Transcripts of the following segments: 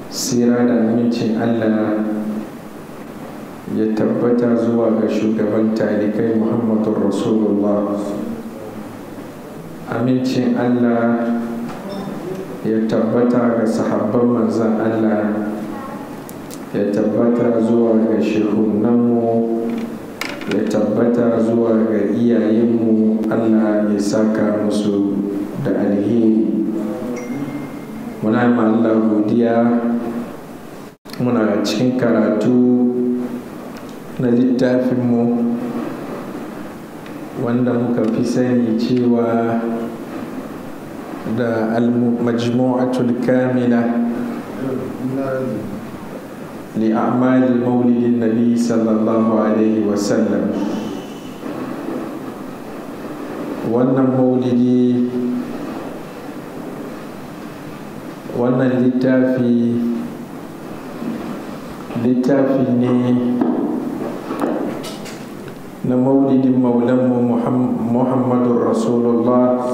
sira da amincin allah ya tabbata zuwa ga shugaban talikai muhammadun rasulullah amincin allah ya tabbata ga sahabban manzan allah ya tabbata zuwa ga shehunanmu ya tabbata zuwa ga iyayenmu allah ya saka musu da alheri muna ma allah godiya muna cikin karatu na littafinmu wanda muka fi sani cewa da al-majmu'atul kamila لأعمال مولد النبي صلى الله عليه وسلم wannan maulidi wannan littafi littafi ne na maulidin maulanmu muhammadun rasulullah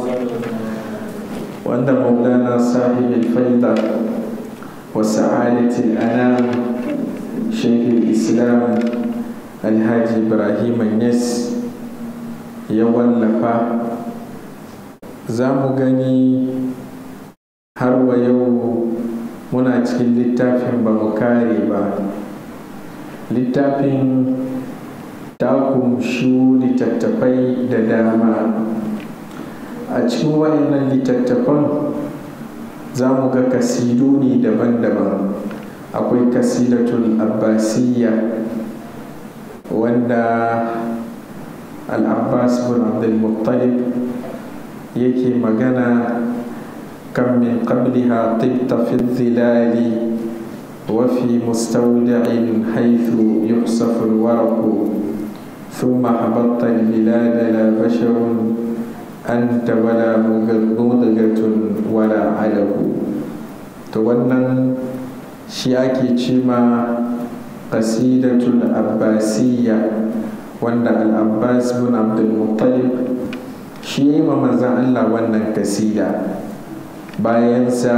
wanda maulana sahibin faida wa sa'adatul anam شيخ الإسلام الحاج إبراهيم النس ya wallafa za mu gani har wa yau muna cikin littafin ba mu kare ba littafin ta kumshu littattafai da dama a cikin wayannan littattafan za mu ga kasidu ne daban-daban akwai kasidatul abbasiyya wanda al-abbas bin abdulmuttalib yake magana kan min qabliha tibta fi zilali wa fi mustawda'in haythu yuhsafu al-waraqu ثم حبطت البلاد لا بشر أنت ولا مضغة ولا علق تونن shi ake cima qasidatul abbasiyya wanda al-abbas bin abdulmuttalib shi yi ma manzan allah wannan kasida bayansa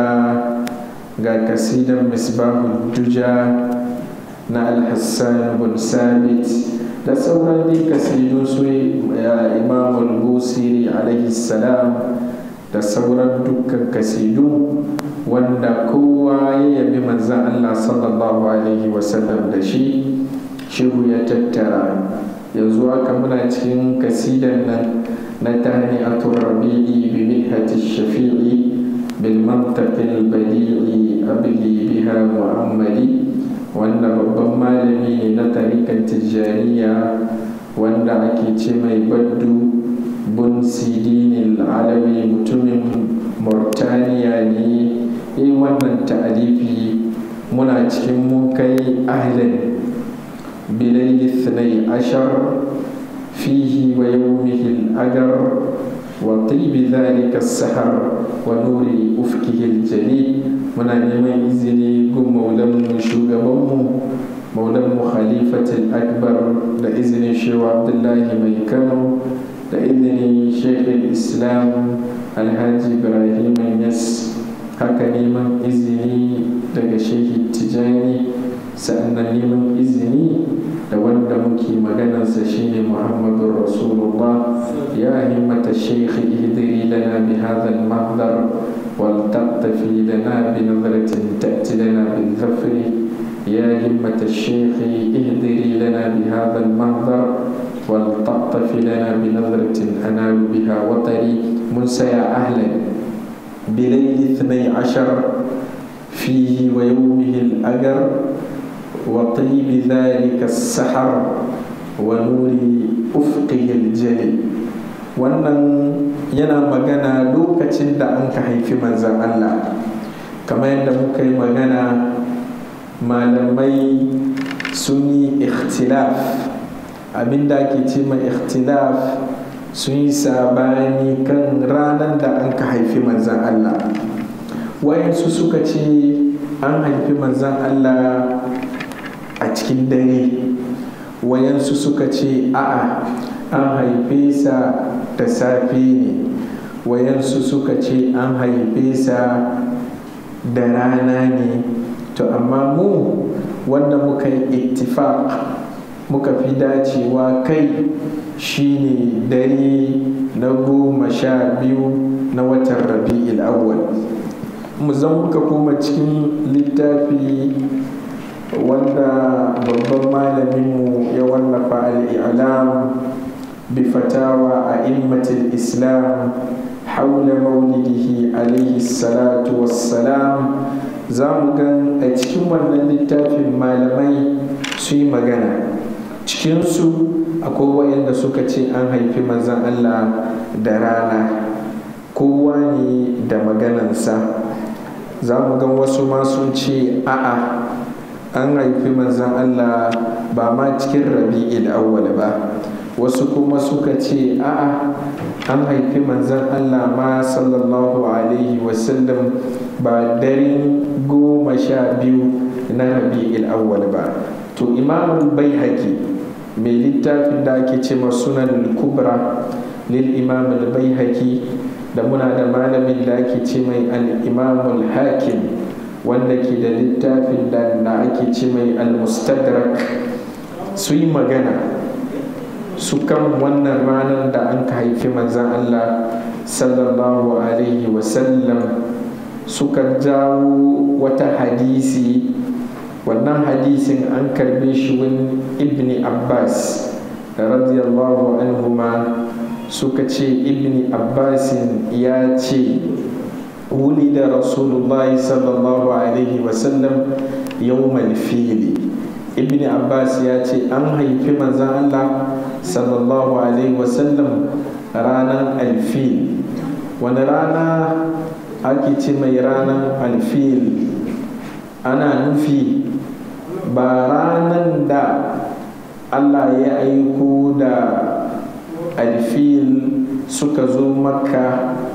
ga kasidan misbahul duja na al-hassan bin sabit da sauran dai kasidu su imamul busiri alaihi salam da sauran dukkan kasidu wanda kowa ya yabi manzan Allah sallallahu Alaihi wasallam da shi shehu ya tattara yanzu haka muna cikin kasidan nan na tani a rabi'i bi mihati shafi'i bil mantaqil badi'i abli biha mu'ammali wanda babban malami ne na tarikan tijjaniya wanda ake ce mai baddu bun sidinil alawi mutumin murtaniya ne yi wannan ta'alifi muna cikin mun kai ahlan bilaili thnai ashar fihi wa yawmihi al-agar wa tibi dhalika as-sahar wa nuri ufkihi al-jali muna neman izini gun maulanmu shugabanmu maulanmu khalifatul akbar da izinin shewa abdullahi mai kano da izinin shekul islam alhaji ibrahim yas haka neman izini daga shehi tijani sa'annan neman izini da wanda muke maganarsa shine muhammadu rasulullah ya himmata shekhi ihdiri lana bi hadha al-mahdar wal taqtafi lana bi nazratin ta'ti lana bil zafri يا همة الشيخ اهدري لنا بهذا المنظر ولتعطف لنا بنظرة أنال بها وطري منسى يا أهلا بليل اثني عشر فيه ويومه الأجر وطيب ذلك السحر ونور أفقه الجلي wannan yana magana lokacin da an ka haifi manzan Allah kamar yadda muka yi magana malamai sun yi ikhtilaf abinda ake ce mai ikhtilaf sun yi sabani kan ranar da an ka haifi manzan Allah wayansu suka ce an haifi manzan Allah a cikin dare wayansu suka ce a'a an haife sa da safe ne wayansu suka ce an haife sa da rana ne to amma mu wanda muka yi ittifaq muka fi dacewa kai shine dare na goma sha biyu na watan rabi'il awwal mu zan muka koma cikin littafi wanda babban malaminmu ya wallafa al'ilam bi fatawa a immatin islam haula maulidihi alaihi salatu wassalam za mu gan a cikin wannan littafin malamai su yi magana cikinsu akwai waɗanda suka ce an haifi manzan allah da rana kowa ne da maganansa za mu gan wasu ma sun ce a'a an haifi manzan Allah ba ma cikin rabi'il awwal ba wasu kuma suka ce a'a an haifi manzan Allah ma sallallahu alaihi wasallam ba daren goma sha biyu na rabi'il awwal ba to imamul baihaqi mai littafin da ake ce sunan kubra lil imamul baihaqi da muna da malamin da ake ce mai al-imamul hakim wanda ke da littafin da ake ce mai al-mustadrak su yi magana su kan wannan ranar da an ka haifi manzan Allah sallallahu alaihi wasallam suka jawo wata hadisi wannan hadisin an karbe shi wani ibni abbas radiyallahu anhuma suka ce ibni abbasin ya ce ولد رسول الله صلى الله عليه وسلم يوم الفيل ابن عباس ياتي أن في مزان الله صلى الله عليه وسلم رانا الفيل ونرانا أكيد مي رانا الفيل أنا نفي بارانا دا الله يأيكو دا الفيل سكزو مكة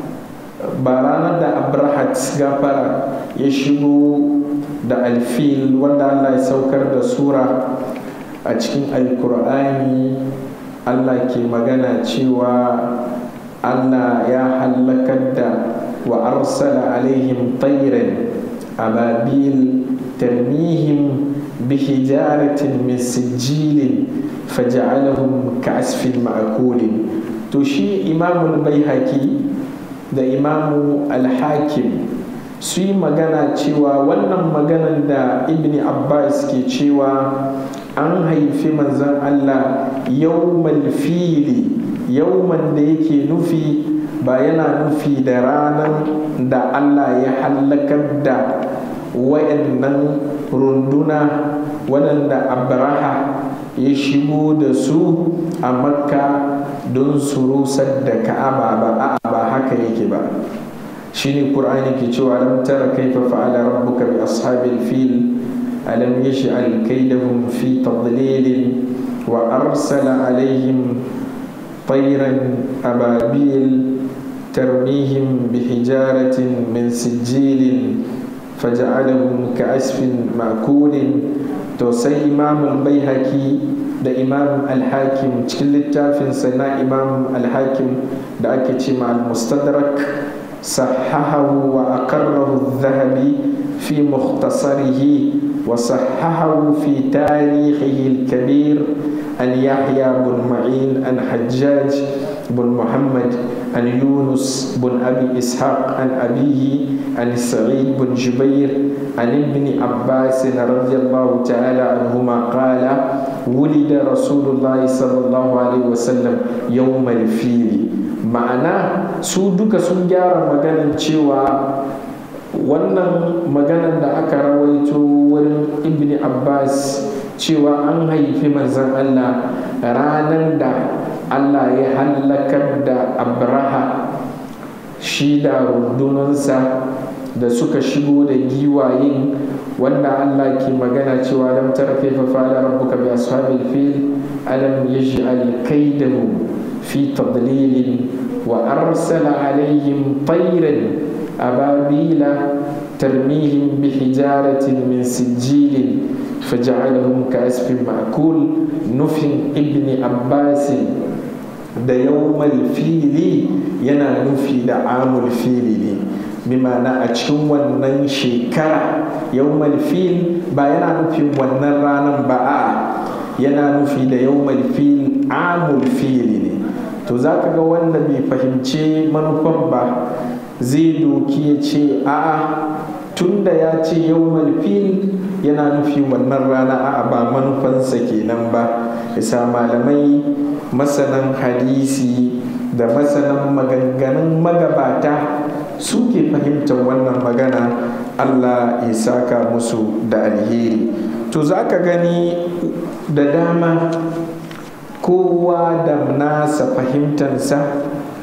ba ranar da abrahat gafara ya shigo da alfil wanda allah ya saukar da sura a cikin alkur'ani allah ke magana cewa allah ya hallakar da wa arsala alaihim tayran ababil tarmihim bihijaratin min sijilin faja'alahum ka'asfin ma'kulin to shi imamul baihaqi da imamu alhakim su yi magana cewa wannan maganan da ibn abbas ke cewa an haifi manzan allah yawmal fili yawman da yake nufi ba yana nufi da ranar da allah ya hallakar da wayannan runduna waɗanda abraha ya shigo da su a makka don su rusar da ka'aba ba a ba haka yake ba shine qur'ani ke cewa lam tara kaifa fa'ala rabbuka bi ashabil fil alam yaj'al kaydahum fi tadlil wa arsala alaihim طيرا أبابيل ترميهم بحجارة من سجيل فجعلهم كعسف مأكول توسي إمام البيهقي da imam alhakim cikin littafinsa na imam alhakim da ake ce ma al-mustadrak sahahahu wa akarrahu zahabi fi mukhtasarihi wa sahahahu fi tarihihi al-kabir an yahya bin ma'in an hajjaj bin muhammad an yunus bin abi ishaq an abihi an sa'id bin jubair عن ابن عباس رضي الله تعالى عنهما قال ولد رسول الله صلى الله عليه وسلم يوم الفيل ma'ana su duka sun gyara maganin cewa wannan maganan da aka rawaito wurin ibn abbas cewa an haifi manzan allah ranar da allah ya hallakar da abraha shi da rundunansa da suka shigo da giwayen wanda Allah ke magana cewa lam tara kaifa fa'ala rabbuka bi ashabil fil alam yaj'al kaydahum fi tadlil wa arsala alaihim tayran ababila tarmihim bi hijaratin min sijilin faj'alahum ka'asfin ma'kul nufin ibni abbasin da yawmal fili yana nufi da amul fili ne bi ma'ana a cikin wannan shekara yawmal fil ba yana nufin wannan ranar ba a yana nufi da yawmal fil amul fili ne to za ka ga wanda bai fahimci manufan ba zai doki ya ce a'a tunda ya ce yawmal fil yana nufi wannan rana a'a ba manufansa kenan ba isa malamai masanan hadisi da masanan maganganun magabata suke fahimtar wannan magana allah ya saka musu da alheri to za ka gani da dama kowa da nasa fahimtansa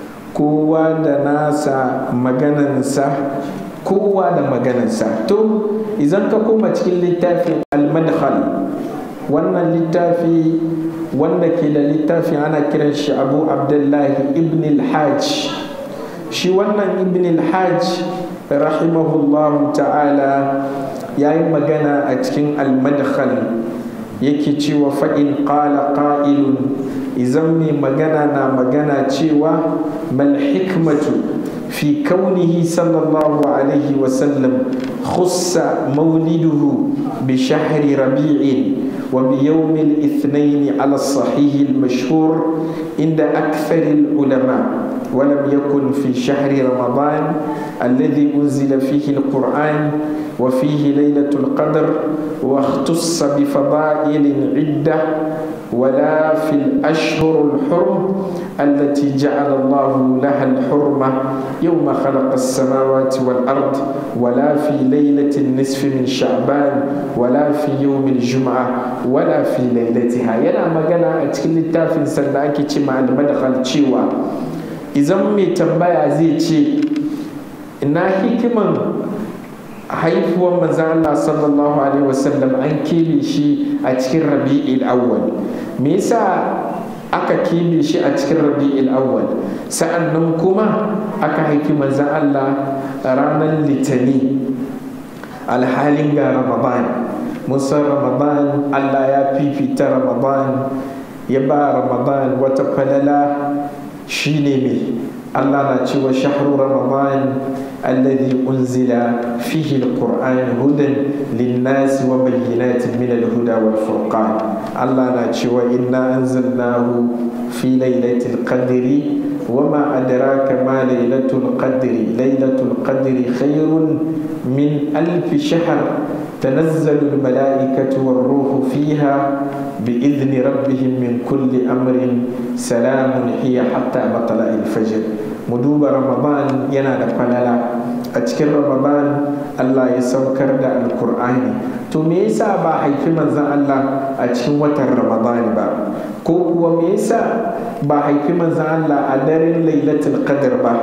kowa da nasa maganansa kowa da maganansa to idan ka koma cikin littafin al-madkhal wannan littafi wanda ke da littafin ana kiran shi abu abdullahi ibn al-hajj shi wannan ibn al-hajj rahimahullahu ta'ala ya yi magana a cikin al-madkhal yake cewa fa'in ƙala ƙa'ilun izan mai magana na magana cewa mal hikmatu fi kaunihi sallallahu alaihi wasallam khussa mauliduhu bi shahri rabi'in وبيوم الاثنين على الصحيح المشهور عند أكثر العلماء ولم يكن في شهر رمضان الذي أنزل فيه القرآن وفيه ليلة القدر واختص بفضائل عدة ولا في الأشهر الحرم التي جعل الله لها الحرمة يوم خلق السماوات والأرض ولا في ليلة النصف من شعبان ولا في يوم الجمعة ولا في ليلتها ينا مغانا أتكلم التافن سنداكي تما المدخل تشيوا إذا مي تنبايا زي تشي إنا حكما haifuwar manzan Allah sallallahu alaihi wasallam an kebe shi a cikin rabi'il awwal me yasa aka kebe shi a cikin rabi'il awwal sa'annan kuma aka haifi manzan Allah ranar litani alhalin ga ramadan musan ramadan Allah ya fifita ramadan ya ba ramadan wata falala shine mai Allah na cewa shahru ramadan الذي أنزل فيه القرآن هدى للناس وبينات من الهدى والفرقان الله ناتشوى إنا أنزلناه في ليلة القدر وما أدراك ما ليلة القدر ليلة القدر خير من ألف شهر تنزل الملائكة والروح فيها بإذن ربهم من كل أمر سلام هي حتى مطلع الفجر مدوب رمضان ينال فللا أتكر رمضان الله يسوكر دا القرآن to me yasa ba haifi manzan Allah a cikin watan Ramadan ba ko kuwa me yasa ba haifi manzan Allah a daren Lailatul Qadr ba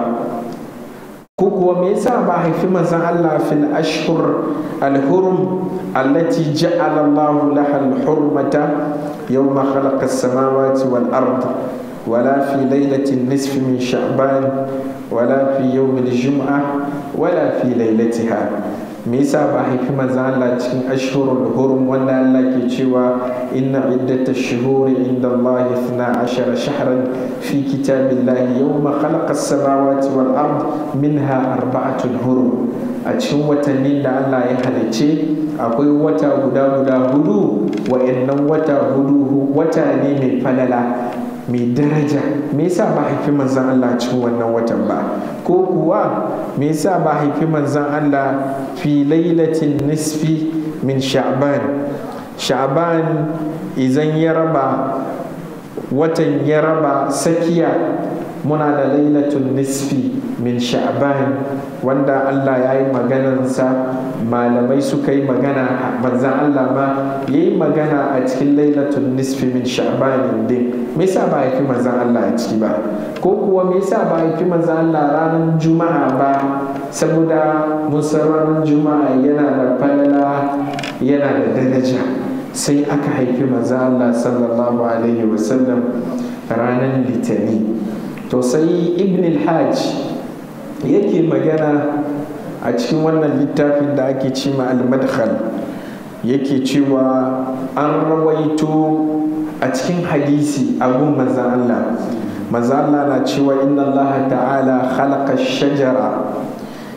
ko kuwa me yasa ba haifi manzan Allah fil ashhur al-hurum allati ja'ala Allah laha al-hurmata yawma khalaqa as-samawati wal ard ولا في ليلة النصف من شعبان ولا في يوم الجمعة ولا في ليلتها me yasa ba haifi manzan Allah cikin ashhurul hurum wanda Allah ke cewa inna iddata shuhuri inda Allah ithna ashara shahran fi kitabillahi yawma khalaqa as-samawati wal ard minha arba'atun hurum a cikin watannin da Allah ya halice akwai wata guda guda hudu wa'annan wata hudu wata ne mai falala mai daraja me yasa ba haifi manzan Allah cikin wannan watan ba ko kuwa me yasa ba haifi manzan Allah fi lailatin nisfi min sha'ban sha'ban idan ya raba watan ya raba sakiya muna da lailatun nisfi min sha'ban wanda Allah ya yi maganansa malamai suka yi magana manzan Allah ma ya yi magana a cikin lailatun nisfi min sha'ban din me yasa ba haifi manzan Allah a ciki ba ko kuwa me yasa ba haifi manzan Allah ranar juma'a ba saboda musan ranar juma'a yana da falala yana da daraja sai aka haifi manzan Allah sallallahu alaihi wasallam ranar litani to sai ibn al-hajj yake magana a cikin wannan littafin da ake cima al-madkhal yake cewa an rawaito a cikin hadisi abun manzan Allah manzan Allah na cewa inna Allah ta'ala khalaqa shajara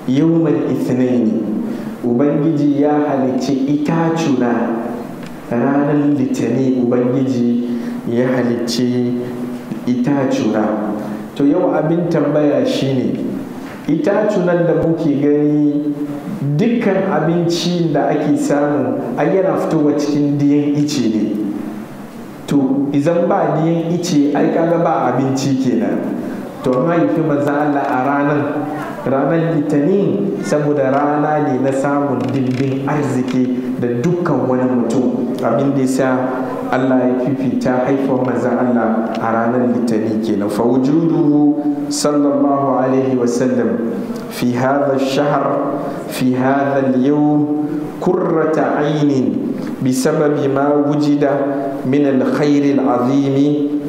yawmal ithnaini ubangiji ya halicci itacuna ranar litani ubangiji ya halicci itacuna to yau abin tambaya shine itacunan da muke gani dukkan abinci da ake samu a yana fitowa cikin diyan ice ne to izan ba diyan ice ai kaga ba abinci kenan to mahaifi maza Allah a ranar ranar litinin saboda rana ne na samun dimbin arziki da dukkan wani mutum abin da sa Allah ya fifita haifar maza Allah a ranar litinin kenan fa wujuduhu sallallahu alaihi wasallam fi hadha shahar fi hadha al-yawm kurrata ainin بسبب ما وجد من الخير العظيم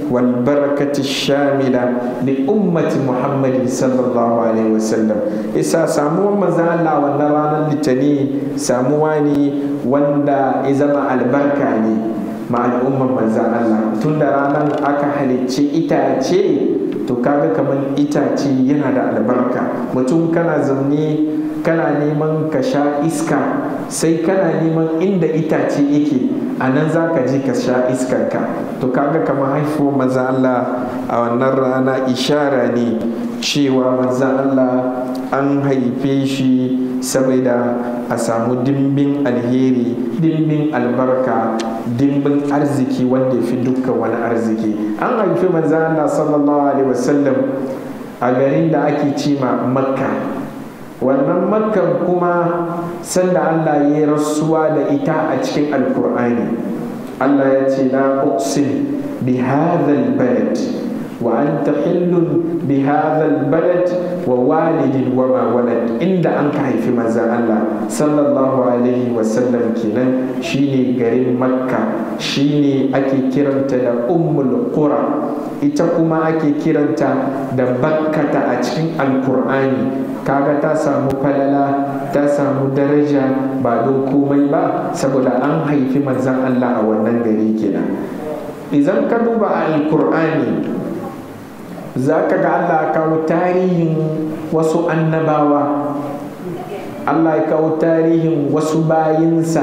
والبركة الشاملة لأمة محمد صلى الله عليه وسلم إسا سامو مزالا ونرانا لتني سامواني وندا إذا مع البركة مع الأمة مزالا تندرانا أكا حلتشي إتاتشي to kaga kamar itace yana da albarka mutum kana zaune kana neman ka sha iska sai kana neman inda itace yake a nan za ka je ka sha iskarka to kaga kamar haifuwar maza Allah a wannan rana ishara ne cewa maza Allah an haife shi saboda a samu dimbin alheri dimbin albarka dimbin arziki wanda ya fi dukkan wani arziki an haifi maza Allah sallallahu alaihi wasallam a garin da ake cima makka wannan makkan kuma sanda Allah ya rasuwa da ita a cikin alkur'ani Allah ya ce na uqsim bi hadhal balad wa anta hillun bi hadhal balad wa walidin wa ma walad inda an ka haifi manzon Allah sallallahu alaihi wa sallam kenan shine garin makka shine ake kiranta da ummul qura ita kuma ake kiranta da bakkata a cikin alkur'ani kaga ta samu falala ta samu daraja ba don komai ba saboda an haifi manzan Allah a wannan gari kenan idan ka duba alkur'ani za ka ga Allah kawo tarihin wasu annabawa Allah ya kawo tarihin wasu bayinsa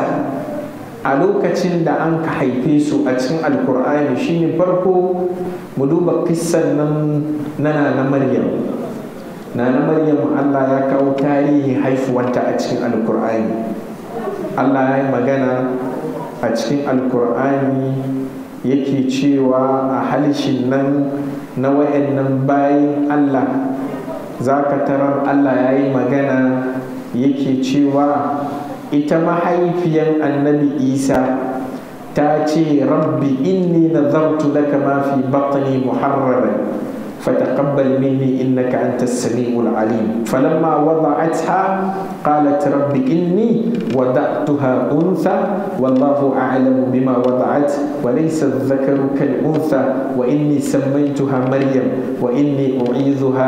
a lokacin da an ka haife su a cikin alkur'ani shine farko mu duba kissan nan na na maryam na na maryam allah ya kawo tarihi haifuwanta a cikin alkur'ani allah ya yi magana a cikin alkur'ani yake cewa a halishin nan na wayannan bayan allah za ka tarar allah ya yi magana yake cewa ita mahaifiyar annabi isa ta ce rabbi inni nazartu laka ma fi batni muharraran فتقبل مني إنك أنت السميع العليم فلما وضعتها قالت رب إني وضعتها أنثى والله أعلم بما وضعت وليس الذكر كالأنثى وإني سميتها مريم وإني أعيذها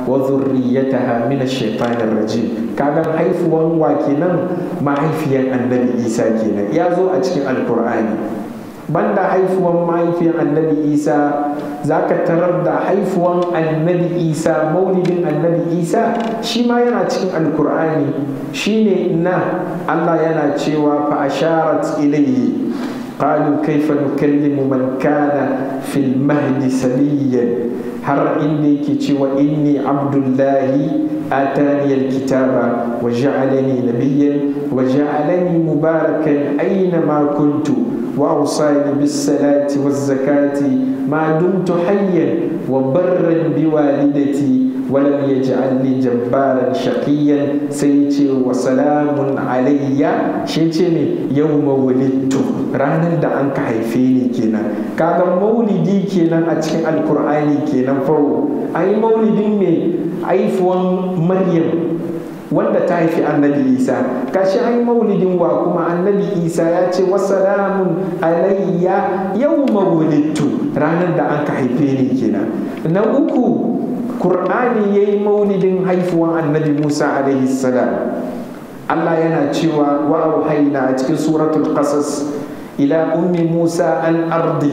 وذريتها من الشيطان الرجيم كان حيث وكنا ما حيفيا النبي إيسى كنا يازو أتكلم القرآن banda haifuwan mahaifiyar annabi isa za ka tarar da haifuwan annabi isa maulidin annabi isa shi ma yana cikin alkur'ani shine na allah yana cewa fa asharat ilayhi قالوا كيف نكلم من كان في المهد سبيا har inda yake cewa inni abdullahi atani alkitaba wa ja'alani nabiyyan wa ja'alani mubarakan aina ma kuntu wa awsani bis salati waz zakati ma dumtu hayyan wa barran bi walidati wa lam yaj'alni jabbaran shaqiyan sai ce wa salamun alayya shi ce ne yawma wulidtu ranar da an ka haife ni kenan kaga maulidi kenan a cikin alkur'ani kenan farko a yi maulidin mai haifuwan maryam wanda ta haifi annabi isa kashi an yi maulidin wa kuma annabi isa ya ce wasalamun alayya yau mawulittu ranar da an ka haife ni kenan na uku kur'ani ya yi maulidin haifuwan annabi musa alaihi salam allah yana cewa wa auhaina a cikin suratul qasas ila ummi musa an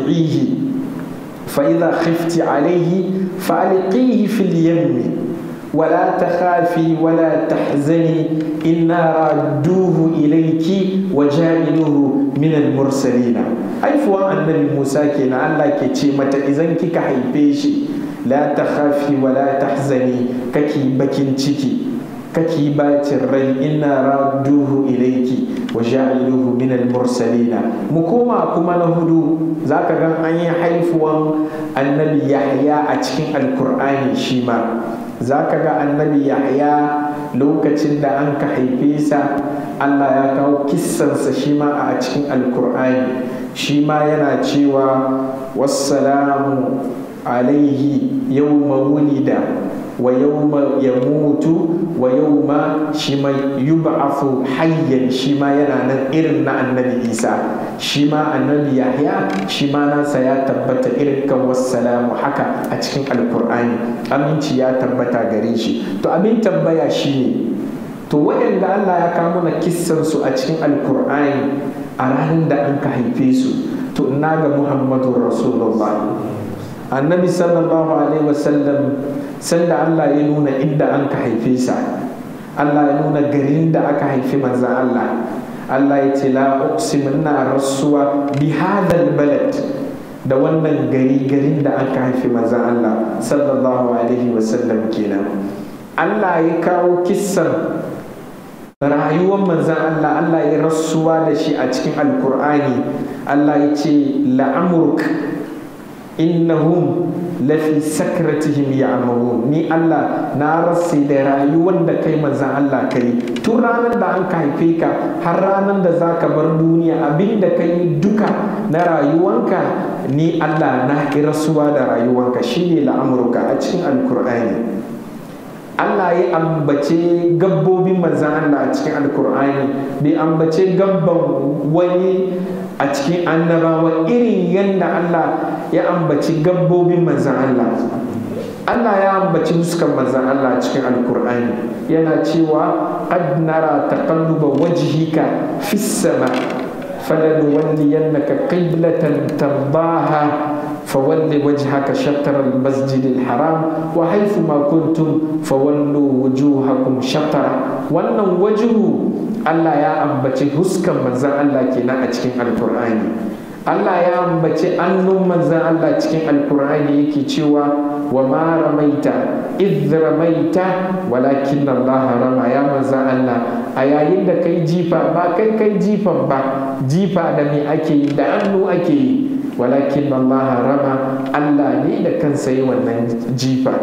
ardi'ihi فإذا خفت عليه فألقيه في اليم ولا تخافي ولا تحزني إنا ردوه إليك وجعلوه من المرسلين أي فوا النبي موسى كنا الله كتي متى إذن كي كحيبيشي لا تخافي ولا تحزني ككي بكين تشكي kake bacin rai ina radduhu ilaiki wa ja'iluhu min al-mursalina mu koma kuma na hudu zaka ga an yi haifuwan annabi yahya a cikin alkur'ani shi ma zaka ga annabi yahya lokacin da an ka haife sa Allah ya kawo kissansa shi ma a cikin alkur'ani shi ma yana cewa wassalamu alaihi yawma wulida wa yawma yamutu wa yawma shi ma yub'athu hayyan shi ma yana nan irin na annabi isa shi ma annabi yahya shi ma nasa ya tabbata irin kan wassalamu haka a cikin alkur'ani aminci ya tabbata gare shi to abin tambaya shine to waɗanda allah ya kawo mana kissansu a cikin alkur'ani a ranar da an ka haife su to ina ga muhammadu rasulullah annabi sallallahu alaihi wasallam sanda Allah ya nuna inda an ka haife sa Allah ya nuna garin da aka haifi manzan Allah Allah ya ce la uqsimu ina rasuwa bi hadal balad da wannan gari garin da aka haifi manzan Allah sallallahu alaihi wasallam kenan Allah ya kawo kissan rayuwar manzan Allah Allah ya rasuwa da shi a cikin alkur'ani Allah ya ce la'amurk innahum lafi sakratihim ya'mahun ni Allah na rasa da rayuwar da kai manzan Allah kai tun ranar da an ka haife ka har ranar da za ka bar duniya abin da ka yi duka na rayuwanka ni Allah na rasuwa da rayuwanka shine la'amurka a cikin alkur'ani Allah ya ambace gabbobin manzan Allah a cikin alkur'ani bai ambace gabban wani a cikin annabawa irin yadda Allah ya ambaci gabbobin manzan Allah Allah ya ambaci fuskan manzan Allah a cikin alkur'ani yana cewa qad nara taqalluba wajhika fis sama فلنولينك قبلة ترضاها فول وجهك شطر المسجد الحرام وحيث ما كنتم فولوا وجوهكم شطرا wannan wajuhu Allah ya ambaci huskan manzan Allah kenan a cikin alkur'ani Allah ya ambaci annun manzan Allah cikin alkur'ani yake cewa wa ma ramaita idh ramaita walakin Allah rama ya manzan Allah a yayin da kai jifa ba kai kai jifan ba jifa da me ake yi da hannu ake yi walakin Allah rama Allah ne da kansa yi wannan jifa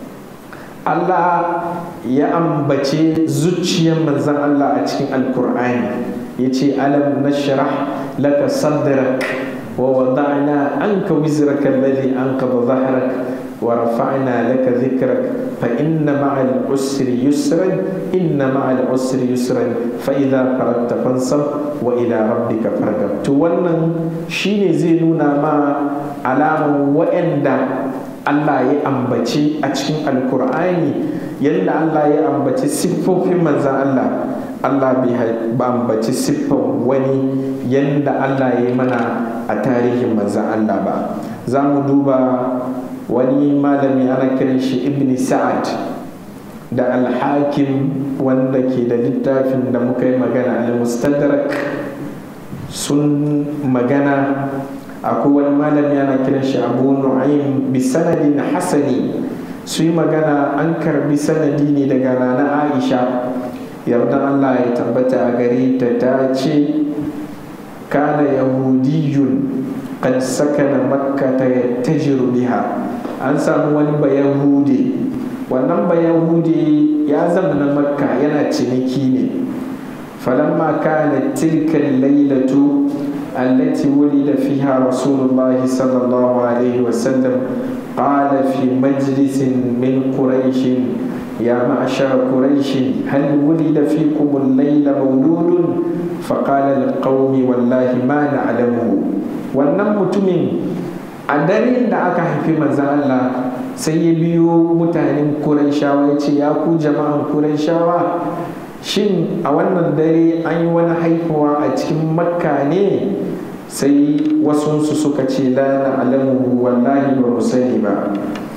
Allah ya ambace zuciyar manzan Allah a cikin alkur'ani ya ce alam nashrah laka sadrak wa wada'na anka wizraka alladhi anqadha dhahrak wa rafa'na laka dhikrak fa inna ma'al usri yusran inna ma'al usri yusran fa idha faragta fansab wa ila rabbika farghab to wannan shine zai nuna ma alaman wa'anda Allah ya ambaci a cikin alkur'ani yadda Allah ya ambaci siffofin manzan Allah Allah bai ambaci siffan wani yadda Allah ya yi mana a tarihin manzan Allah ba za mu duba wani malami ana kiran shi ibn sa'ad da alhakim wanda ke da littafin da muka yi magana al-mustadrak sun magana akwai wani malami ana kiran shi abu nu'aym bi sanadin hasani su yi magana an karbi sanadi ne daga rana aisha yarda allah ya tabbata a gare ta ta ce kana yahudiyun qad sakana makka ta yattajiru biha an samu wani bayahude wannan bayahude ya zama na makka yana ciniki ne falamma kana tilka lailatu التي ولد فيها رسول الله صلى الله عليه وسلم قال في مجلس من قريش يا معشر قريش هل ولد فيكم الليل مولود فقال القوم والله ما نعلمه wannan mutumin a daren da aka haifi manzan Allah sai ya biyo mutanen Qurayshawa ya ce ya ku jama'an Qurayshawa shin a wannan dare an yi wani haifuwa a cikin makka ne sai wasunsu suka ce la na alamu wallahi ba mu sani ba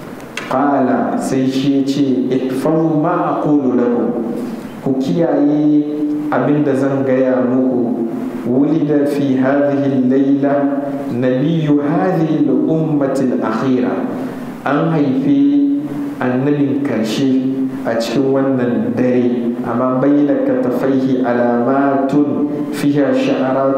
qala sai shi ya ce ihfazu ma aqulu lakum ku kiyaye abinda zan gaya muku ولد في هذه الليلة نبي هذه الأمة الأخيرة أن في النبي كرشي أتكون الدري أما بين كتفيه علامات فيها شعرات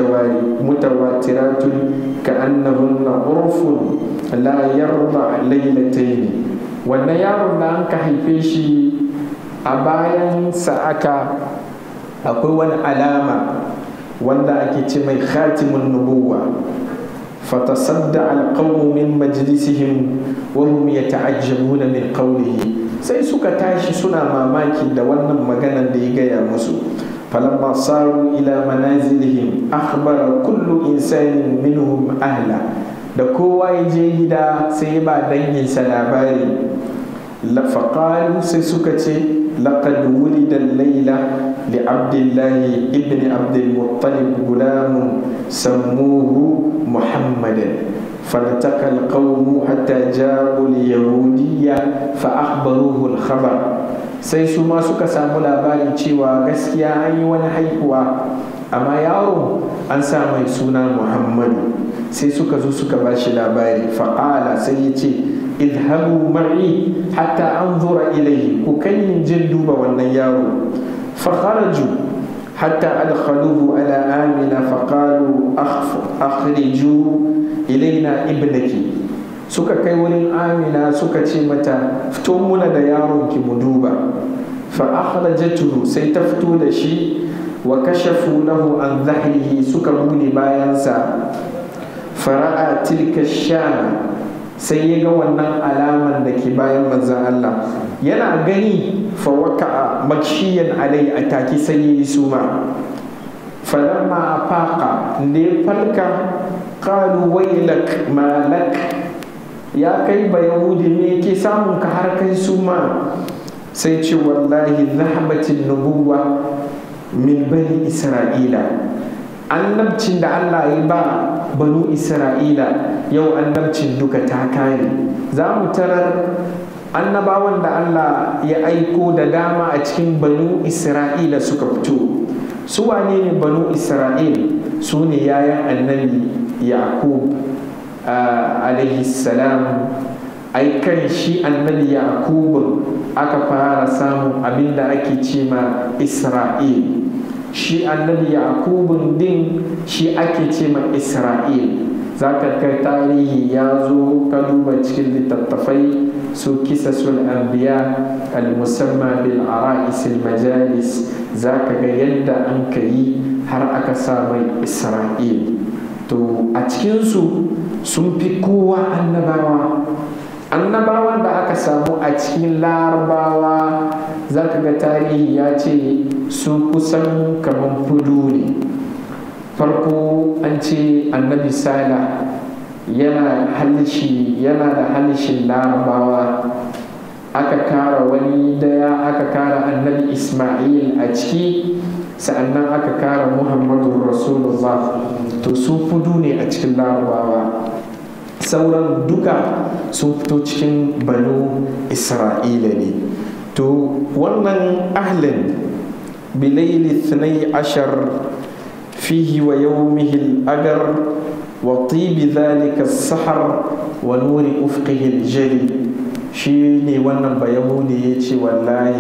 متواترات كأنهن عرف لا يرضع ليلتين wannan yaron da an ka haife shi a bayan aka akwai wani alama wanda ake ce mai khatimun nubuwa fatasadda alqawmu min majlisihim wa hum yata'ajjabuna min qawlihi sai suka tashi suna mamaki da wannan maganar da ya gaya musu falamma saru ila manazilihim akhbara kullu insanin minhum ahla da kowa ya je gida sai ba danginsa labari lafaqalu sai suka ce لقد ولد الليلة لعبد الله ابن عبد المطلب غلام سموه محمدا فالتقى القوم حتى جاءوا اليهودية فأخبروه الخبر sai su ma suka samu labarin cewa gaskiya an yi wani haihuwa amma yaro an sa mai suna muhammadu sai suka zo suka ba shi labari fa'ala sai ya ce idhabu ma'i hatta anzura ilayhi ku kai jin duba wannan yaro fa kharaju hatta adkhaluhu ala amina fa qalu akhriju ilaina ibnaki suka kai wurin amina suka ce mata fito muna da yaron ki mu duba fa akhrajatuhu sai ta fito da shi wa kashafu lahu an zahrihi suka bude bayansa fara'a tilka shana sai ya ga wannan alaman da ke bayan manzan Allah yana gani fawaka makshiyan alai a taki sai ya yi suma falamma a faƙa da ya falka ƙalu wailak malak ya kai ba yahudi ne ke samun ka har kai suma sai ce wallahi zahabatin nubuwa min bani isra'ila annabcin da Allah ya ba banu isra'ila yau annabcin duka ta kare za mu tarar annabawan da Allah ya aiko da dama a cikin banu isra'ila suka fito su wane ne banu isra'il su ne yayan annabi yaqub alaihi salam ai kan shi annabi yaqub aka fara samun abin da ake ce ma isra'il shi annabi yaqubun din shi ake ce ma isra'il za ka kai tarihi ya zo ka duba cikin littattafai su kisasul anbiya al-musamma bil ara'is majalis za ka ga yadda an ka yi har aka sa mai isra'il to a cikinsu sun fi kowa annabawa annabawan da aka samu a cikin larabawa za ka ga tarihi ya ce su kusan kamar fudu ne farko an ce annabi sala yana halishi yana da halishin larabawa aka kara wani daya aka kara annabi ismail a ciki sa'annan aka kara muhammadu rasulullah to su fudu ne a cikin larabawa sauran duka sun fito cikin banu isra'ila ne to wannan ahlin bilaili ashar فيه ويومه الأجر وطيب ذلك السحر ونور أفقه الجلي شيني وانا بيهودي يتي والله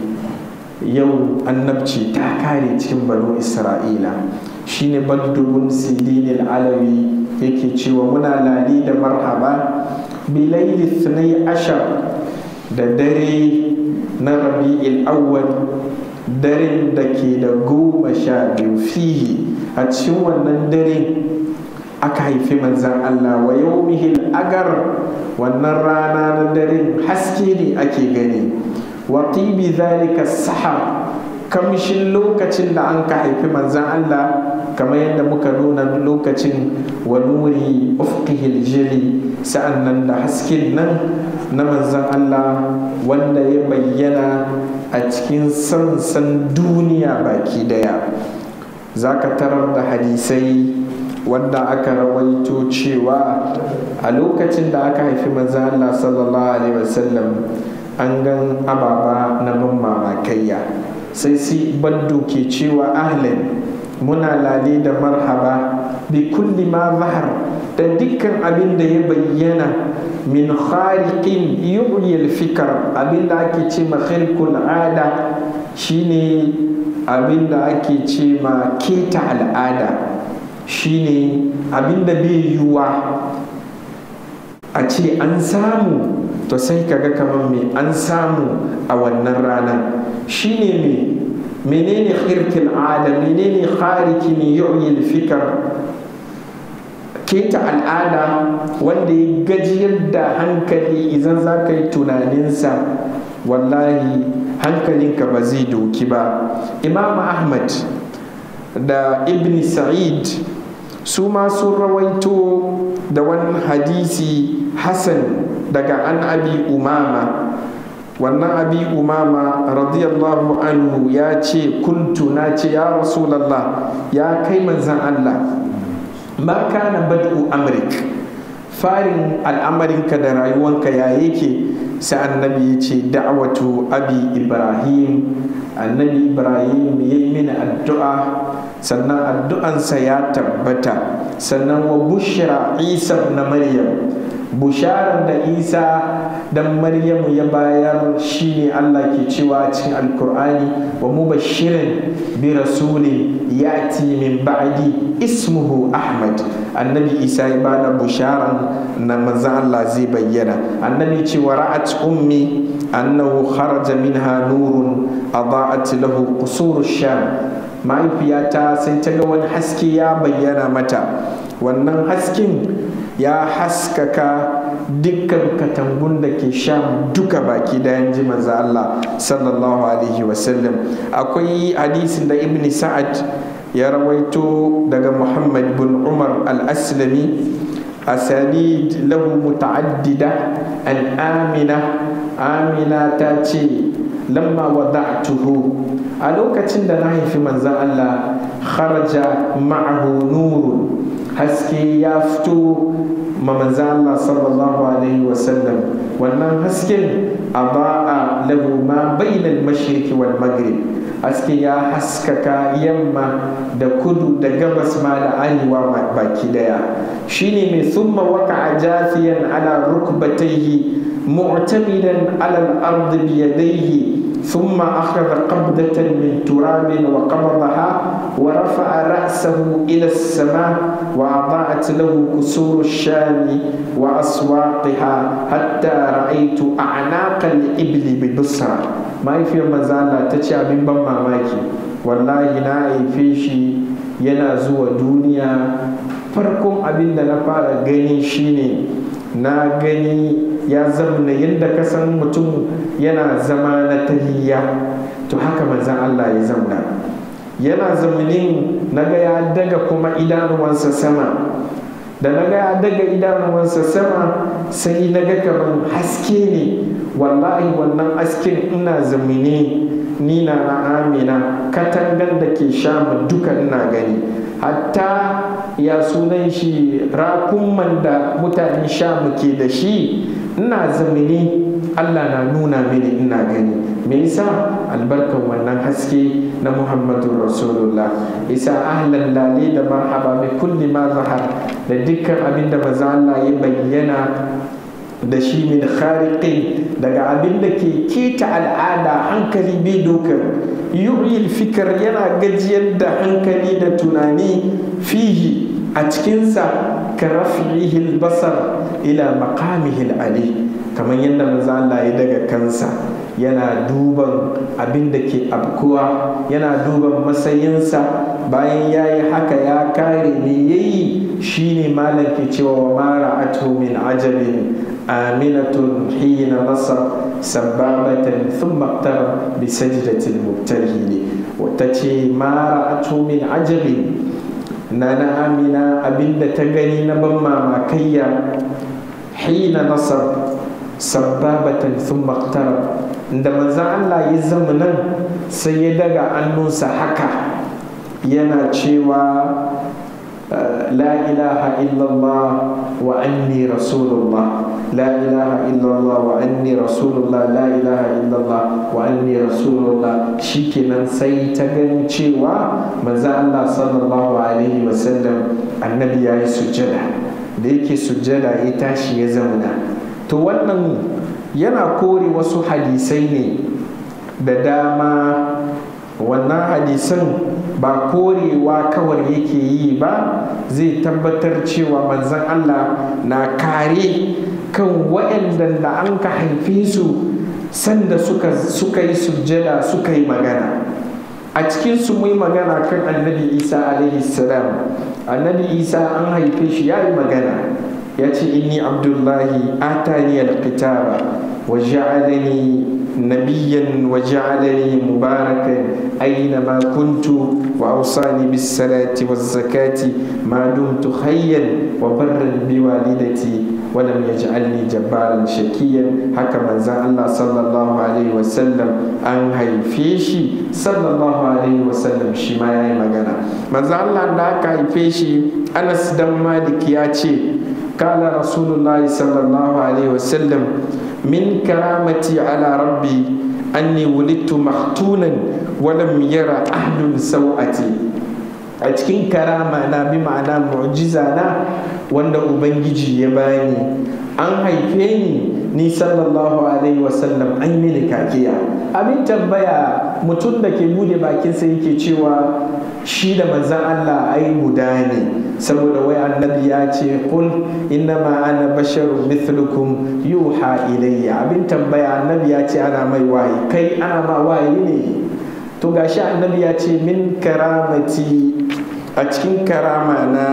yau annabci ta kare cikin banu isra'ila shine badrun sidin alawi yake cewa muna lali da marhaba bilaili thnai ashar da dare na rabi'il awwal daren da ke da goma sha biyu fihi a cikin wannan dare aka haifi manzan Allah wa yau agar wannan rana na dare haske ne ake gani wa tibi zalika sahar kamshin lokacin da an ka haifi manzan Allah kamar yadda muka nuna lokacin wa nuri ufqihil jili sa'an nan da hasken nan na manzan Allah wanda ya bayyana a cikin sansan duniya baki daya za ka tarar da hadisai wanda aka rawaito cewa a lokacin da aka haifi manzo Allah sallallahu alaihi wasallam an gan ababa na ban mamakayya sai si baddu ke cewa ahlan muna lale da marhaba bi kulli ma zahar da dukkan abin da ya bayyana min khariqin yu'yi fikar abin da ake ce ma khirkul ada shine abin da ake ce ma keta al'ada shine abin da bai yiwuwa a ce an samu to sai kaga kamar me an samu a wannan ranar shine me menene khirkul ada menene kharikin yu'yi fikar keta al'ada wanda ya gajiyar da hankali idan za ka yi tunaninsa wallahi hankalinka ba zai doki ba imam ahmad da ibn sa'id su ma sun rawaito da wani hadisi hassan daga an abi umama wannan abi umama radiyallahu anhu ya ce kuntu na ce ya rasulallah ya kai manzan allah ma kana bad'u amrik farin al'amarinka da rayuwanka ya yake sai annabi ya ce da'watu abi ibrahim annabi ibrahim ya yi mini addu'a sannan addu'ansa ya tabbata sannan wa bushra isa na maryam busharar da isa dan maryamu ya bayar shine allah ke cewa cikin alkur'ani wa mubashirin bi rasulin yati min ba'di ismuhu ahmad annabi isa ya bada busharan na maza allah zai bayyana annabi ce wa ra'at ummi annahu kharaja minha nurun adaat lahu qusur sham mahaifiyata sai ta ga wani haske ya bayyana mata wannan hasken ya haskaka dukkan katangun da ke sham duka baki dayan ji manzo Allah sallallahu alaihi wasallam akwai hadisin da ibn sa'ad ya rawaito daga muhammad bin umar al-aslami asanid lahu muta'addida an amina amina ta ce lamma wada'tuhu a lokacin da na haifi manzan Allah kharaja ma'ahu nurun haske ya fito ma manzan Allah sallallahu alaihi wasallam wannan hasken a ba'a lahu ma bainal mashriqi wal maghrib haske ya haskaka yamma da kudu da gabas ma da arewa baki daya shine mai summa waka jafiyan ala rukbatayhi mu'tamidan ala al-ard bi yadayhi ثم أخذ قبضة من تراب وقبضها ورفع رأسه إلى السماء وأضاءت له كسور الشام وأسواقها حتى رأيت أعناق الإبل ببصرة ما في مزالة تشا من ماماكي والله نا فيشي yana zuwa duniya farkon abin da na fara gani shine na gani ya zamna yadda ka san mutum yana zama na tahiyya to haka manzan Allah ya zamna yana zamanin naga ya daga kuma idanuwansa sama da naga ya daga idanuwansa sama sai naga kamar haske ne wallahi wannan hasken ina zamani ni na na amina katangan da ke shama duka ina gani hatta ya sunan shi rakunman da mutanen shamu ke da shi ina zamani allah na nuna mini ina gani me yasa albarkan wannan haske na muhammadu rasulullah isa ahlan lale da marhaba bi kulli ma zahar da dukkan abin da maza allah ya bayyana da shi min khariqin daga abin da ke keta al'ada hankali bai dokar yu'il fikar yana gajiyar da hankali da tunani fihi a cikinsa ka rafi'ihi basar ila maqamihi ali kamar yadda manzo Allah ya daga kansa yana duban abin da ke abkuwa yana duban matsayinsa bayan ya yi haka ya kare me yayi shine malam ke cewa wa mara atu min ajabin aminatun hina nasar sababatan thumma iqtarab bi sajdatil mubtahili wata ce mara atu min ajabin na na amina abinda ta gani na ban mamakayya hina nasar sababatan thumma iqtarab da manzan Allah ya zama nan sai ya daga annunsa haka yana cewa la ilaha illallah wa anni rasulullah la ilaha illallah wa anni rasulullah la ilaha illallah wa anni rasulullah shikenan sai ta gani cewa manzo Allah sallallahu alaihi wasallam annabi ya yi sujjada da yake sujjada ya tashi ya zauna to wannan yana kore wasu hadisai ne da dama wannan hadisan ba korewa kawai yake yi ba zai tabbatar cewa manzan Allah na kare kan waɗanda da an ka haife su sanda suka yi sujjada suka yi magana a cikin su mu yi magana kan annabi isa alaihi salam annabi isa an haife shi ya yi magana ya ce inni abdullahi atani alkitaba wa ja'alani نبيا وجعلني مباركا أينما كنت وأوصاني بالصلاة والزكاة ما دمت حيا وبرا بوالدتي ولم يجعلني جبارا شكيا حكما زان الله صلى الله عليه وسلم أن هيفيشي صلى الله عليه وسلم شما يا مغانا ما زان الله داك هيفيشي أنس دم مالك ياتي قال رسول الله صلى الله عليه وسلم من كرامتي على ربي أني ولدت مختونا ولم يرى أحد سوءتي a cikin karama na bi ma'ana mu'jiza na wanda ubangiji ya bani an haife ni ni sallallahu alaihi wasallam an mini kakiya abin tambaya mutum da ke bude bakinsa yake cewa shi da manzan Allah ai guda ne saboda wai annabi ya ce kul innama ana basharun mithlukum yuha ilayya abin tambaya annabi ya ce ana mai wayi kai ana ma wayi ne to gashi annabi ya ce min karamati a cikin karama na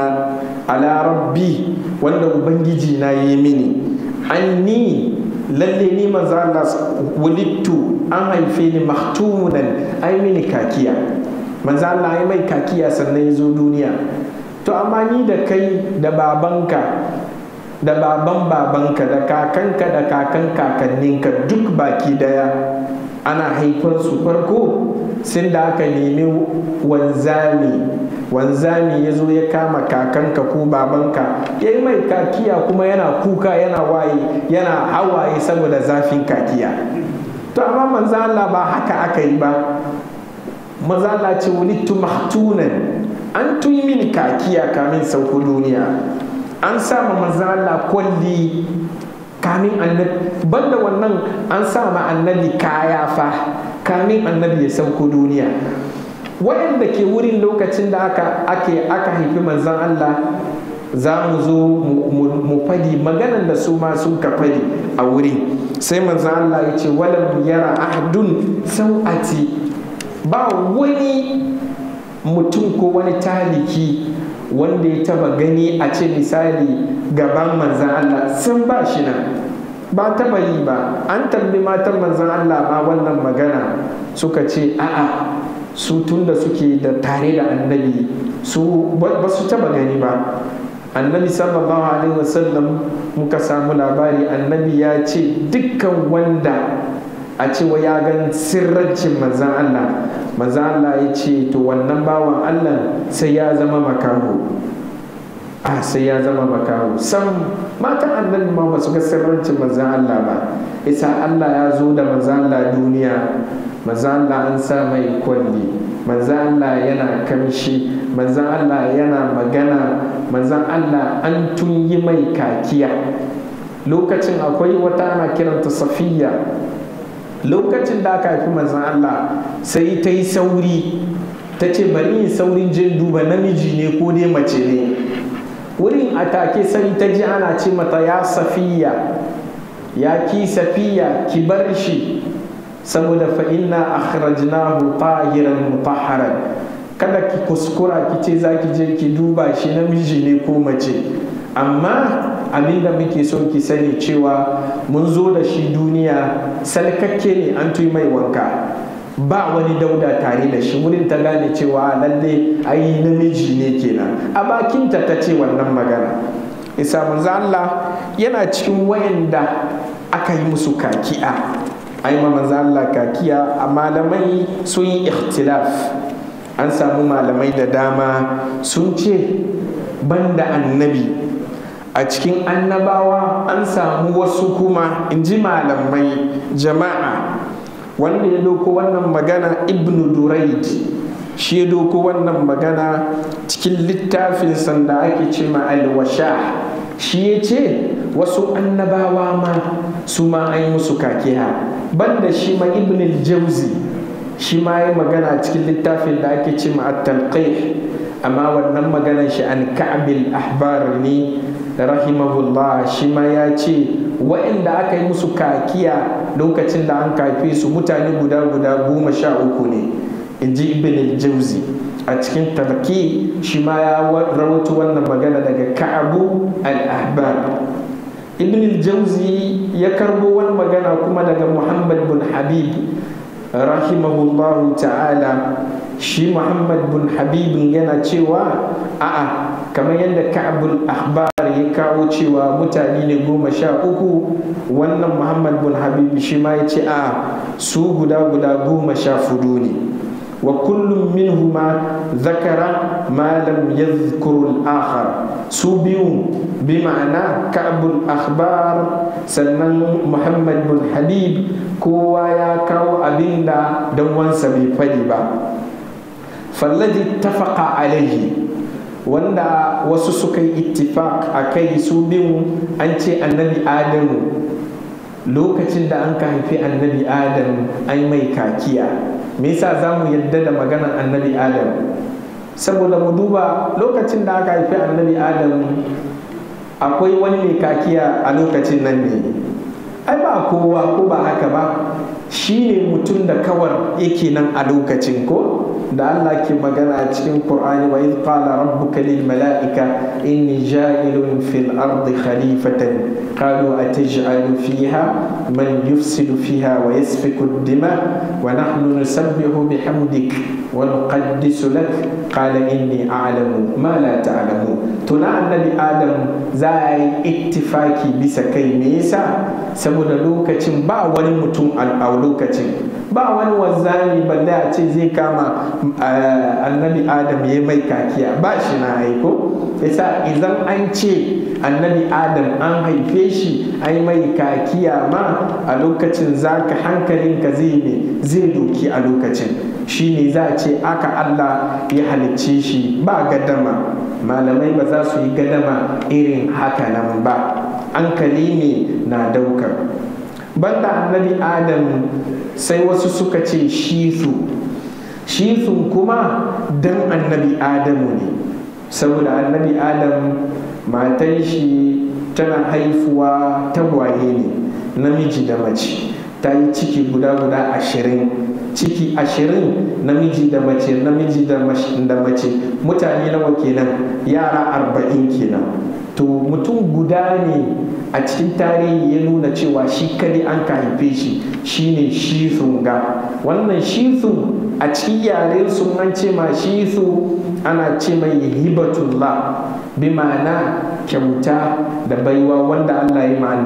ala rabbi wanda ubangiji na yi mini an ni lalle ni manzo Allah wulittu an haife ni mahtumunan ai mini kakiya manzo Allah ya mai kakiya sannan ya zo duniya to amma ni da kai da babanka da baban babanka da kakanka da kakan kakanninka duk baki daya ana haifar su farko sun da aka nemi wanzami wanzami ya zo ya kama kakanka ko babanka ya yi mai kakiya kuma yana kuka yana waye yana hawaye saboda zafin kakiya to amma manzo Allah ba haka aka yi ba manzo Allah ce wulittu mahtunan an tun min kakiya kamin sauko duniya an sama manzo Allah kwalli kamin annabi banda wannan an sama annabi kaya fa kamin annabi ya sauko duniya waɗanda ke wurin lokacin da aka ake aka haifi manzon Allah za mu zo mu fadi maganan da su ma sun ka fadi a wurin sai manzon Allah ya ce walam yara ahdun sau'ati ba wani mutum ko wani taliki wanda ya taba gani a ce misali gaban manzan Allah sun ba shi nan ba taba yi ba an tambi matan manzan Allah ma wannan magana suka ce a'a su tun da suke da tare da annabi su ba su taba gani ba annabi sallallahu alaihi wasallam muka samu labari annabi ya ce dukkan wanda a cewa ya gan sirrancin manzan Allah manzan Allah ya ce to wannan bawan Allah sai ya zama makaho a sai ya zama makaho sam matan annabi ma ba su ga sirrancin manzan Allah ba isa Allah ya zo da manzan Allah duniya manzan Allah an sa mai kwalli manzan Allah yana kamshi manzan Allah yana magana manzan Allah an tun yi mai kakiya lokacin akwai wata ana kiranta safiya lokacin da aka haifi manzan Allah sai ta yi sauri ta ce bari yin saurin jin duba namiji ne ko dai mace ne wurin a take sai ta ji ana ce mata ya safiya ya ki safiya ki bar shi saboda fa inna akhrajnahu tahiran mutahharan kada ki kuskura ki ce za ki je ki duba shi namiji ne ko mace amma abinda muke so ki sani cewa mun zo da shi duniya salkakke ne an tuyi mai wanka ba wani dauda tare da shi wurin ta gane cewa lalle ai namiji ne kenan a bakinta ta ce wannan magana isa manzo Allah yana cikin wayanda aka yi musu kaki'a ai ma manzo Allah kakiya a malamai sun yi ikhtilaf an samu malamai da dama sun ce banda annabi a cikin annabawa an samu wasu kuma in ji malamai jama'a wanda ya doko wannan magana ibnu duraid shi ya doko wannan magana cikin littafin sanda ake ce ma alwasha shi ya ce wasu annabawa ma su ma an yi musu kakiya banda shi ma ibn jauzi shi ma ya magana cikin littafin da ake ce ma at-talqih amma wannan maganar shi an ka'bil ahbar ne rahimahullah shi ma ya ce waɗanda aka yi musu kakiya lokacin da an kafe su mutane guda guda goma sha uku ne in ji ibn jauzi a cikin tarki shi ma ya rawaito wannan magana daga ka'abu al-ahbar ibn jauzi ya karbo wani magana kuma daga muhammad bin habib rahimahullahu ta'ala shi muhammad bin habibin yana cewa a'a kamar yadda ka'abul ahbar ya kawo cewa mutane ne goma sha uku wannan muhammad bin habib shi ma ya ce a'a su guda guda goma sha fudu ne wa kullum minhuma zakara ma lam yadhkuru al-akhar su biyu bi ma'ana ka'abul akhbar sannan muhammad bin habib kowa ya kawo abinda dan wansa bai fadi ba fallaji tafaka alaihi wanda wasu suka yi ittifaq a kai su biyu an ce annabi adamu lokacin da an ka haifi annabi adam an mai kakiya me yasa za mu yadda da maganar annabi adam saboda mu duba lokacin da aka haifi annabi adam akwai wani mai kakiya a lokacin nan ne ai ba kowa ko ba haka ba shi ne mutum da kawar yake nan a lokacin ko da Allah ke magana a cikin Qur'ani wa idh qala rabbuka lil mala'ika inni ja'ilun fil ardi khalifatan qalu ataj'alu fiha man yufsidu fiha wa yasfiku ad-dima wa nahnu nusabbihu bihamdik wa nuqaddisu lak qala inni a'lamu ma la ta'lamu tuna annabi adam za a yi ittifaki bisa kai me yasa saboda lokacin ba wani mutum a lokacin ba wani wanzami balle a ce zai kama annabi adam ya mai kakiya ba shi na aiko yasa idan an ce annabi adam an haife shi ai mai kakiya ma a lokacin zaka hankalinka zai ne zai doki a lokacin shi ne za a ce aka allah ya halicce shi ba gadama malamai ba za su yi gadama irin haka nan ba hankali ne na daukar banda annabi adam sai wasu suka ce shisu shithun kuma dan annabi adamu ne saboda annabi adam matan shi tana haifuwa tagwaye ne namiji da mace ta yi ciki guda guda ashirin ciki ashirin namiji da mace namiji da mace mutane nawa kenan yara arba'in kenan to mutum guda ne a cikin tarihi ya nuna cewa shi kadai an ka haife shi shine shithun ga wannan shithun a cikin yare sun an ce ma shithu ana ce mai hibatullah bi ma'ana kyauta da baiwa wanda Allah ya ma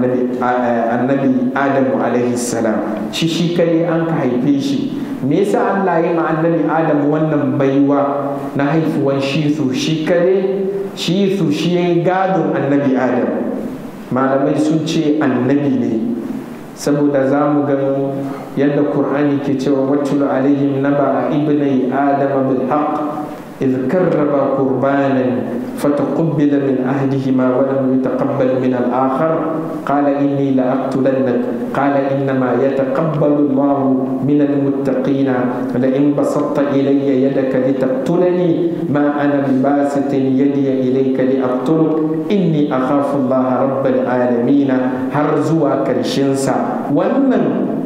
annabi Adamu alaihi salam shi shi kare an ka haife shi me yasa Allah ya ma annabi Adamu wannan baiwa na haifuwan shithu shi kare shithu shi ya gadon annabi Adam malamai sun ce annabi ne saboda za mu ga yadda Kur'ani ke cewa wattulu alaihim naba ibnai adama bil haqq إذ كربا قربانا فتقبل من أهلهما ولم يتقبل من الآخر قال إني لأقتلنك قال إنما يتقبل الله من المتقين لئن بسطت إلي يدك لتقتلني ما أنا بباسط يدي إليك لأقتلك إني أخاف الله رب العالمين هرزوا كرشنسا وأن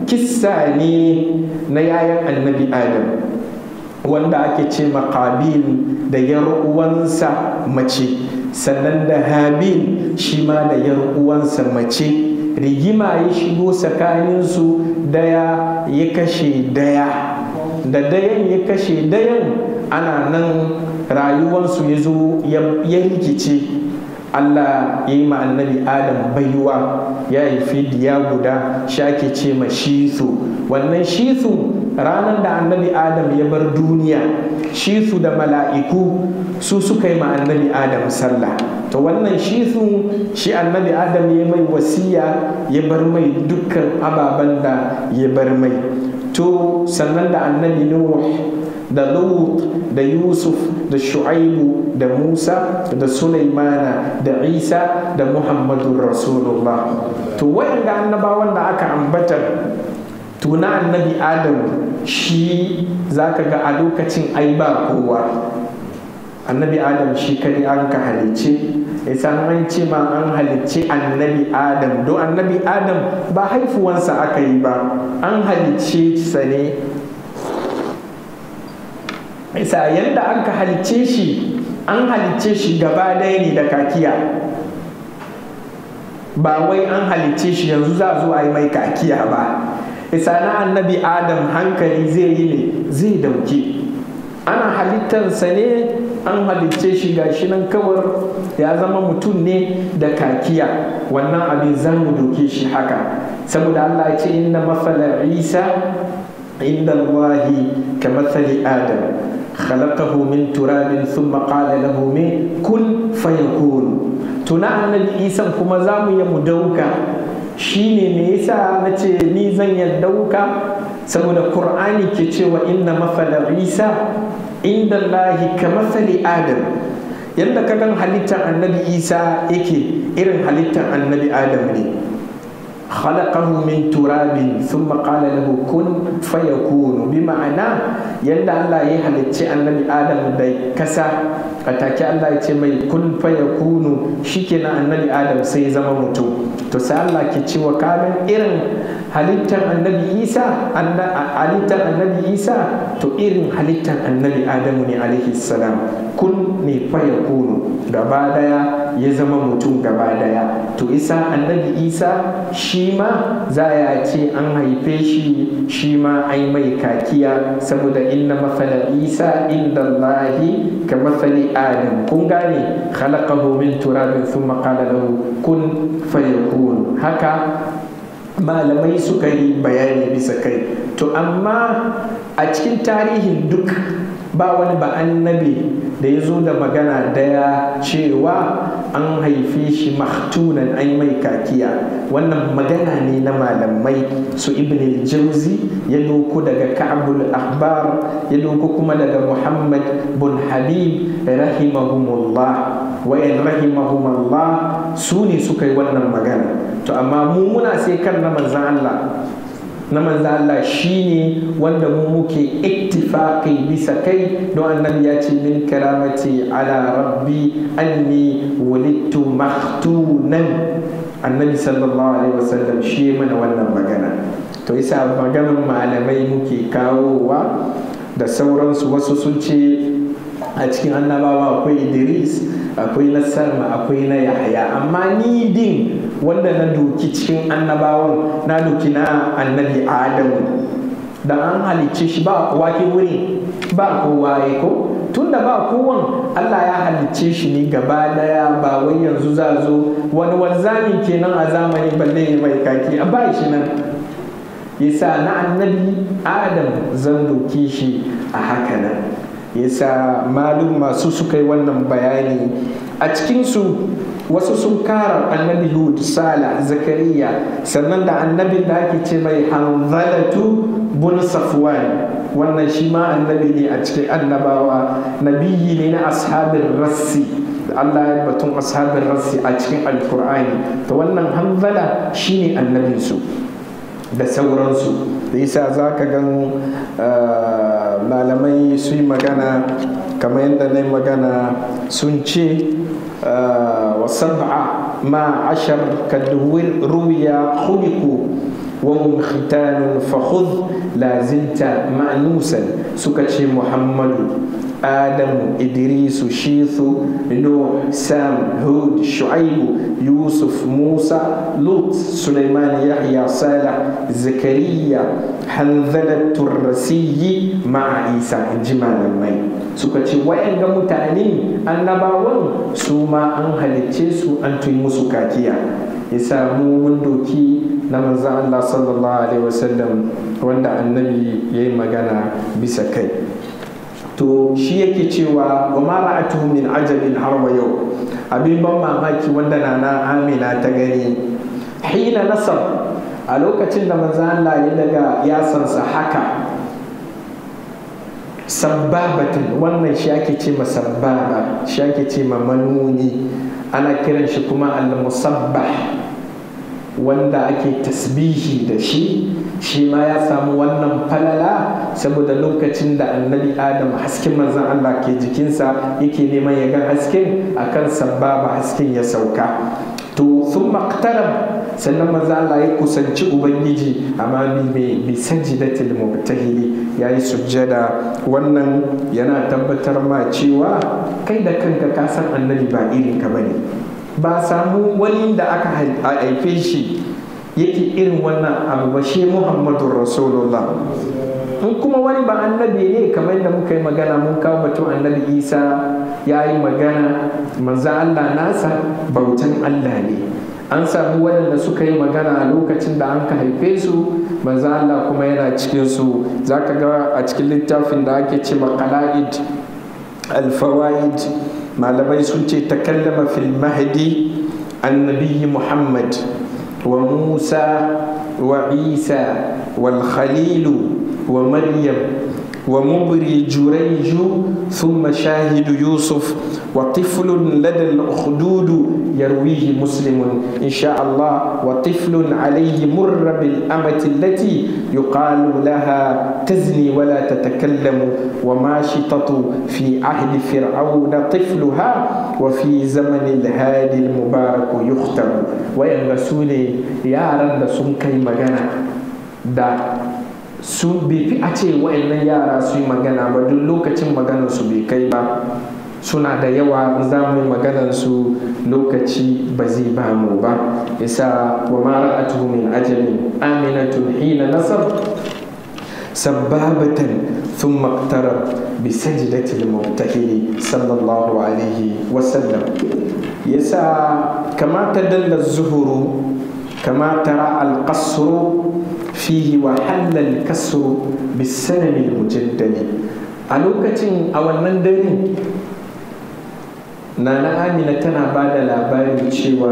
كساني نيايا النبي آدم wanda ake ce makabil da yar uwansa mace sannan da habil shi ma da yar uwansa mace rigima ya shigo tsakaninsu daya ya kashe daya da dayan ya kashe dayan ana nan rayuwarsu ya zo ya rikice Allah ya yi ma annabi Adam baiwa ya haifi diya guda shi ake ce ma shisu wannan shisu ranar da annabi adam ya bar duniya shi su da mala'iku su suka yi ma annabi adam sallah to wannan shi su shi annabi adam ya mai wasiya ya bar mai dukkan ababen da ya bar mai to sannan da annabi nuh da lut da yusuf da shu'aibu da musa da sulaimana da isa da muhammadun rasulullah to wayanda annabawan da aka ambata tuna annabi adam shi zaka ga a lokacin ai ba kowa annabi adam shi kadai an ka halicce isan an ce ma an halicce annabi adam don annabi adam ba haifuwansa aka yi ba an halicce sa ne isa yadda an ka halicce shi an halicce shi gaba ɗaya ne da kakiya ba wai an halicce shi yanzu za zo a yi mai kakiya ba isa na annabi adam hankali zai yi ne zai dauke ana halittarsa ne an halicce shi gashi nan kawar ya zama mutum ne da kakiya wannan abin za mu doke shi haka saboda allah ce inna mafalar isa inda allahi ka matsali adam خلقه من تراب ثم قال له من كن فيكون tuna annabi isan kuma za mu yi mu dauka shine me yasa na ce ni zan ya dauka saboda qur'ani ke cewa inna mafala isa inda lahi ka mafali adam yadda ka gan halittar annabi isa yake irin halittar annabi adam ne خلقه من تراب ثم قال له كن فيكون بمعنى يلا الله يهلتي النبي آدم داي كسا أتاكي الله يتي مي كن فيكون شكنا النبي آدم سي زما متو to sai Allah ke cewa kamin irin halittar annabi Isa halittar annabi Isa to irin halittar annabi Adamu ne alaihi salam kun ne fa yakunu gaba daya ya zama mutum gaba daya to isa annabi Isa shi ma za a ce an haife shi shi ma ai mai kakiya saboda inna mafala Isa inda Allahi ka mafali Adam kun gane khalaqahu min turabin thumma qala lahu kun fayakun yakun haka malamai suka yi bayani bisa kai to amma a cikin tarihin duk ba wani ba annabi da ya zo da magana daya cewa an haife shi mahtunan an mai kakiya wannan magana ne na malamai su ibn jauzi ya doko daga ka'abul ahbar ya doko kuma daga muhammad bin habib rahimahumullah wayan rahimahumullah su ne suka yi wannan magana to amma mu muna sai kan na manzan Allah na manzan Allah shine wanda mu muke ittifaqi bisa kai don annabi ya ce min karamati ala rabbi anni wulidtu mahtunan annabi sallallahu alaihi wasallam shi mana wannan magana to yasa maganar malamai muke kawowa da sauransu wasu sun ce a cikin annabawa akwai idris akwai na salma akwai na yahaya amma ni din wanda na doki cikin annabawan na doki na annabi adamu da an halicce shi ba kowa ke wuri ba kowa ya ko tunda ba kowan allah ya halicce shi ne gaba daya ba wai yanzu za zo wani wanzami kenan a zamani balle mai kaki a ba shi nan yasa na annabi adam zan doke shi a haka nan yasa malum masu suka yi wannan bayani a cikinsu wasu sun kara annabi hud sala zakariya sannan da annabin da ake ce mai hanzalatu bun safwan wannan shi ma annabi ne a cikin annabawa nabiyi ne na ashabin rassi Allah ya batun ashabin rassi a cikin alkur'ani to wannan hanzala shine annabinsu da sauransu da yasa za ka gan malamai su yi magana kamar yadda na yi magana sun ce وسبعة ما عشر قد روي خلقوا وهم ختان فخذ لا زلت مأنوسا سكتش محمد آدم إدريس شيث نوح سام هود شعيب يوسف موسى لوط سليمان يحيى صالح زكريا حنظلة الرسي مع عيسى جمال المي suka ce wayan ga mutane annabawan su ma an halicce su an tun musu kakiya ya samu mun doki na manzan Allah sallallahu alaihi wasallam wanda annabi ya yi magana bisa kai to shi yake cewa wa ma ra'atuhu min ajabin har wa yau abin ban mamaki wanda nana amina ta gani hina nasar a lokacin da manzan Allah ya daga yasansa haka sabbabatin wannan shi ake ce ma sabbaba shi ake ce ma manuni ana kiran shi kuma al-musabbah wanda ake tasbihi da shi shi ma ya samu wannan falala saboda lokacin da annabi adam hasken manzan Allah ke jikinsa yake neman ya ga hasken akan sabbaba hasken ya sauka to sun maktarab sannan maza Allah ya kusanci ubangiji amma bi bi sajidatil mubtahili ya yi sujjada wannan yana tabbatar ma cewa kai da kanka ka san annabi ba irin ka bane ba samu wani da aka haife shi yake irin wannan abu ba shi muhammadun rasulullah in kuma wani ba annabi ne kamar da muka yi magana mun kawo batun annabi isa ya yi magana manzo allah nasa bautan allah ne an samu waɗanda suka yi magana a lokacin da an ka haife su manzo allah kuma yana cikin su za ka ga a cikin littafin da ake ce makala'id alfawaid malamai sun ce takallama fil mahdi annabi muhammad wa musa wa isa wal khalilu ومريم ومبري جريج ثم شاهد يوسف وطفل لدى الأخدود يرويه مسلم إن شاء الله وطفل عليه مر بالأمة التي يقال لها تزني ولا تتكلم وماشطة في عهد فرعون طفلها وفي زمن الهادي المبارك يختم وين يا رب سنكي مغانا da su bai fi a ce wa'annan yara su yi magana ba duk lokacin maganarsu bai kai ba suna da yawa za mu yi maganarsu lokaci ba zai ba mu ba isa wa ma ra'atuhu min ajalin aminatun hina nasar sabbabatan ثم اقترب بسجدة المبتهل صلى الله عليه وسلم يسا كما تدل الزهر كما ترى القصر فيه وحل الكسر بالسنم المجدد a lokacin a wannan dare nana amina tana ba da labarin cewa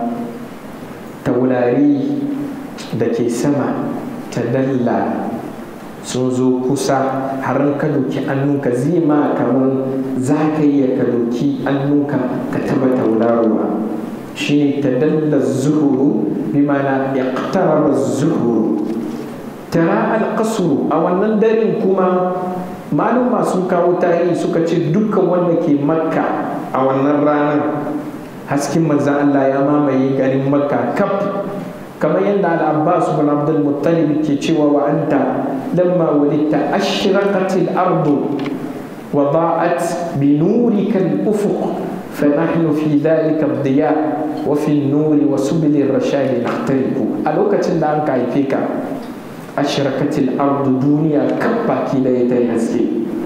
taurari da ke sama ta dalla sun zo kusa har ka doki annunka zai ma kamar za ka iya ka doki annunka ka taba tauraruwa shi ne ta dalla zuhuru bi mana iqtaraba zuhuru tara alƙasuru a wannan darin kuma malum masu kawo tarihi suka ce dukkan wanda ke makka a wannan ranar hasken manzan Allah ya mamaye garin makka kaf kamar yadda al-abbas bin abdul muttalib ke cewa wa anta lamma walitta ashraqatil ardu wa da'at bi nurika al-ufuq فنحن في ذلك الضياء وفي النور وسبل الرشاد نختلف ألوكة دانك فيك ashrakatil ardu duniya kan baki da ya ta haske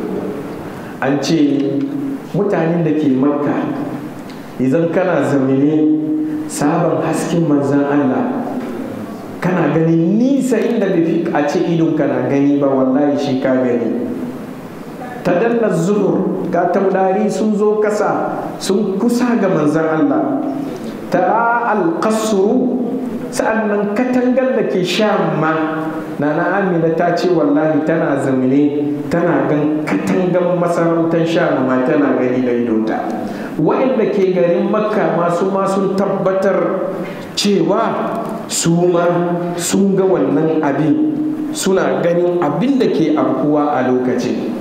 an ce mutanen da ke makka idan kana zamine sabon hasken manzan allah kana ganin nisa inda bai fi a ce idon kana gani ba wallahi shi ka gani ta danna zuhur ga taurari sun zo kasa sun kusa ga manzan allah tara alƙasuru sa'annan katangar da ke sha ma nana amina ta ce wallahi tana zamine tana gan katangan masarautar sha ma tana gani da idonta waɗanda ke garin makka masu ma sun tabbatar cewa su ma sun ga wannan abin suna ganin abin da ke afkuwa a lokacin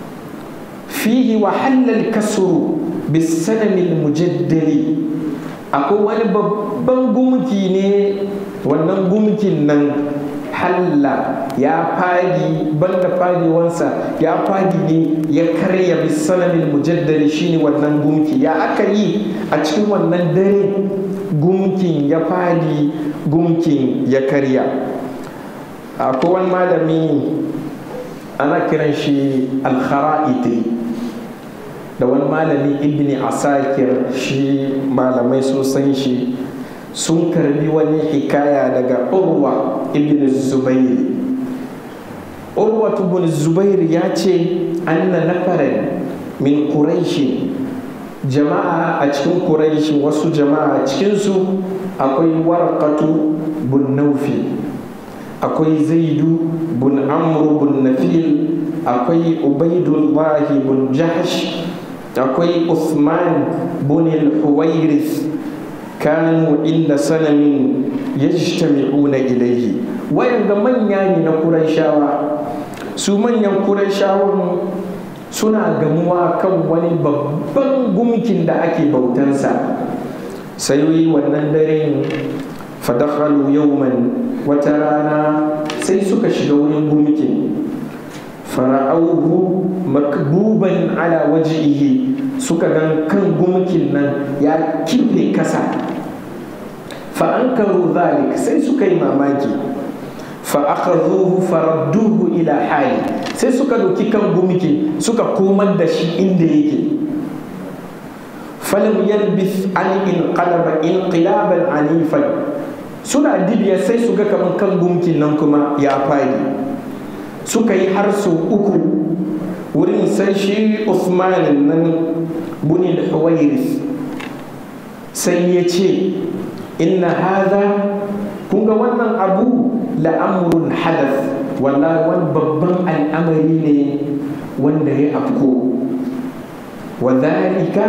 fihi wa halal kasuru bisanamil mujaddali akwai wani babban gumki ne wannan gumkin nan halla ya fadi banda fadiwansa ya fadi ne ya karya bisanamin mujaddari shine wannan gumki ya aka yi a cikin wannan dare gumkin ya fadi gumkin ya karya akwai wani malami ana kiran shi alkhara'iti da wani malami ibni asakir shi malamai sun san shi sun karbi wani hikaya daga urwa ibn zubairi urwa ibn zubairi ya ce anna nafaran min quraishin jama'a a cikin quraishin wasu jama'a cikinsu akwai warqatu bin naufi akwai zaidu bin amru bin nafil akwai ubaidullahi bin jahsh akwai usman bin al-huwairis kanu inda sanamin yajtami'una ilayhi wayanda manya ne na Qurayshawa su manyan Qurayshawan suna gamuwa kan wani babban gumkin da ake bautansa sai wannan daren fadakhalu yawman wata rana sai suka shiga wurin gumkin fara'auhu makbuban ala wajihi suka gan kan gumkin nan ya kife kasa fa'ankaru zalik sai suka yi mamaki fa'akazuhu faradduhu ila hali sai suka doki kan gumki suka komar da shi inda yake falam yalbis an inqalaba inqilaban anifan suna dibiya sai su ga kaman kan gumkin nan kuma ya fadi suka yi har su uku wurin sai shi Usman nan bunil Huwairis sai ya ce inna hada kun ga wannan abu la'amurun hadas wallahi wani babban al'amari ne wanda ya afko wa dhalika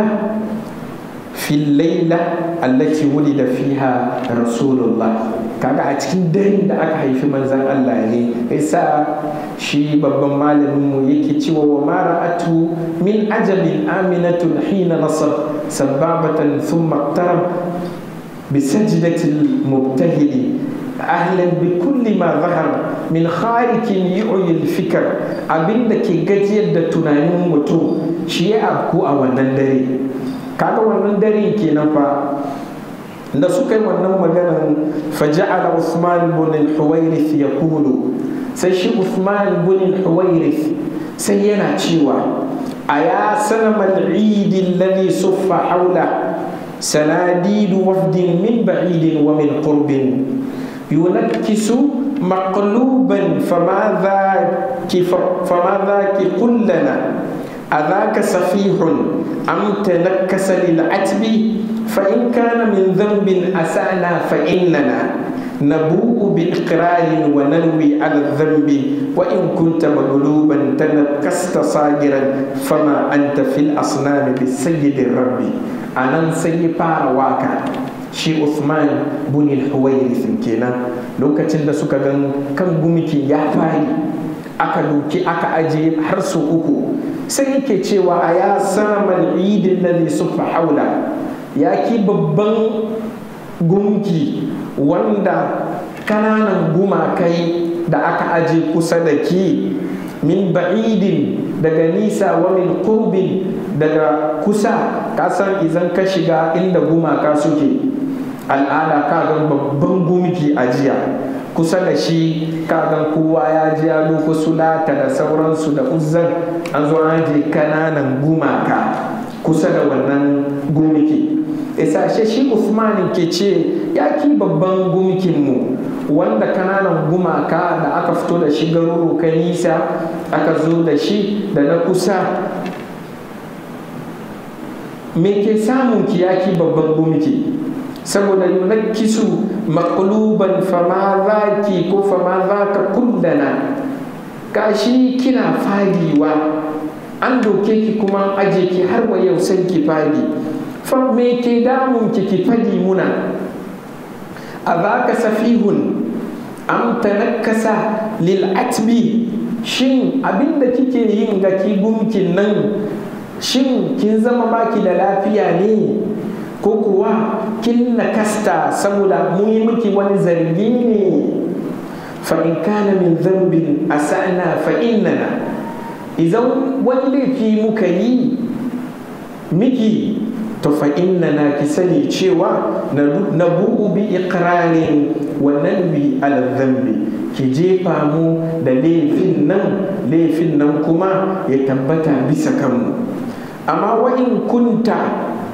fi laila allati wulida fiha rasulullah kaga a cikin daren da aka haifi manzan Allah ne isa shi babban malamin mu yake cewa wa mara'atu min ajabin aminatun hina nasab sababatan thumma iqtarab بسجدة المبتهل أهلا بكل ما ظهر من خارج يعي الفكر abin da ke gajiyar da tunanin mutum shi ya afku a wannan dare kaga wannan dare kenan fa da suka yi wannan maganan faja'ala Usman bin al-Huwairith yaqulu sai shi Usman bin al-Huwairith sai yana cewa aya sanamal eid alladhi suffa hawla سناديد وفد من بعيد ومن قرب ينكس مقلوبا فما ذاك فما ذاك قل لنا أذاك سفيح أم تنكس للعتب فإن كان من ذنب أسانا فإننا نبوء بإقرار وننوي على الذنب وإن كنت مغلوبا تنكست صاغرا فما أنت في الأصنام بالسيد الرب a nan sai ya fara waka shi Uthman bin al-Huwairith kenan lokacin da suka gan kan gumiki ya fari aka doki aka aje har su uku sai yake cewa a ya saman idin ladhi sufa haula ya ki babban gumki wanda kananan gumakai da aka aje kusa da ki min ba'idin daga nisa wa min qurbin daga kusa kasan izan ka shiga inda gumaka suke al'ada kagan babban gumki a jiya kusa da shi kagan kowa ya ji ya doko sulata da sauransu da uzzan an zo an je kananan gumaka kusa da wannan gumki isashe shi usman ke ce ya ki babban gumkinmu wanda kananan gumaka da aka fito da shi garuruka nisa aka zo da shi da na kusa me ke samun kiyaki babban gumki saboda yunakkisu maqluban fama zaki ko fama zaka kullana gashi kina fadiwa an doke ki kuma aje ki har wa yau sai ki fadi fa me ke damun ki ki fadi muna a zaka safihun am tanakkasa lil atbi shin abinda kike yin ga ki gumkin nan shin kin zama baki da lafiya ne ko kuwa kin nakasta saboda mun yi miki wani zargi ne fa in kana min zambin asana fa innana idan wani laifi muka yi miki to fa innana ki sani cewa na bu'u bi iqrarin wa nanbi ala dhanbi ki jefa mu da laifin nan laifin nan kuma ya tabbata bisa kanmu amma wa in kunta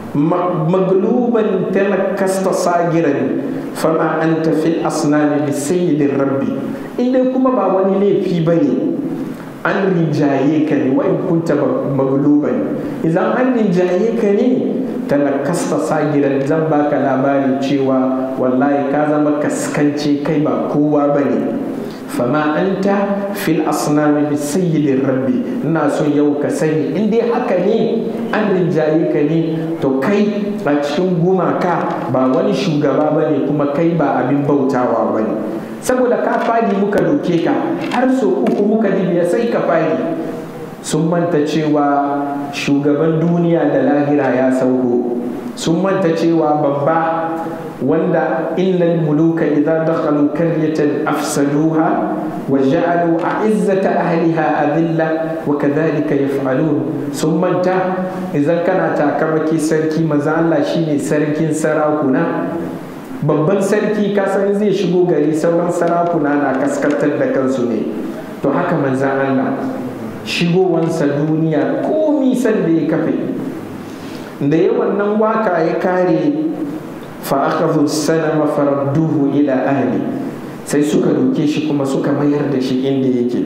magluban talakasta sagiran fama an tafi asnami bi sayyidin rabbi inda kuma ba wani laifi ba ne an rinjaye ka ne wa in kunta magluban idan an rinjaye ka ne talakasta sagiran zan baka labarin cewa wallahi ka zama kaskance kai ba kowa ba ne fama anta fil asnami bi sayyidin rabbi ina so yau ka sani in dai haka ne an rinjaye ka ne to kai a cikin gumaka ba wani shugaba ba ne kuma kai ba abin bautawa ba ne saboda ka fadi muka doke ka har so uku muka dibiya sai ka fadi sun manta cewa shugaban duniya da lahira ya sauko sun manta cewa babba wanda innal muluka idza dakhalu qaryatan afsaduha wa ja'alu a'izzata ahliha adilla wa kadhalika yaf'alun sun manta idan kana takamaki sarki maza Allah shine sarkin sarakuna babban sarki kasan zai shigo gari sauran sarakuna na kaskantar da kansu ne to haka manzan Allah shigowansa duniya komi san da ya kafe da yawan nan waka ya kare fa'akazu sanama faradduhu ila ahli sai suka doke shi kuma suka mayar da shi inda yake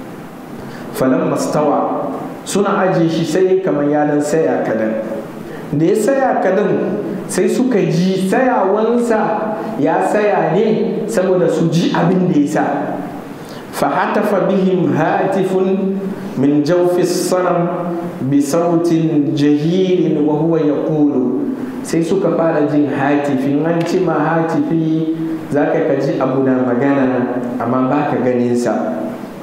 falan mastawa suna ajiye shi sai kamar ya dan saya kadan da ya saya kadan sai suka ji sayawansa ya saya ne saboda su ji abin da ya sa fahatafa bihim hatifun min jawfi sanam bi sautin jahirin wa huwa yaqulu sai suka fara jin hatifi an ci ma hatifi za ka ji abu na magana amma ba ka ganinsa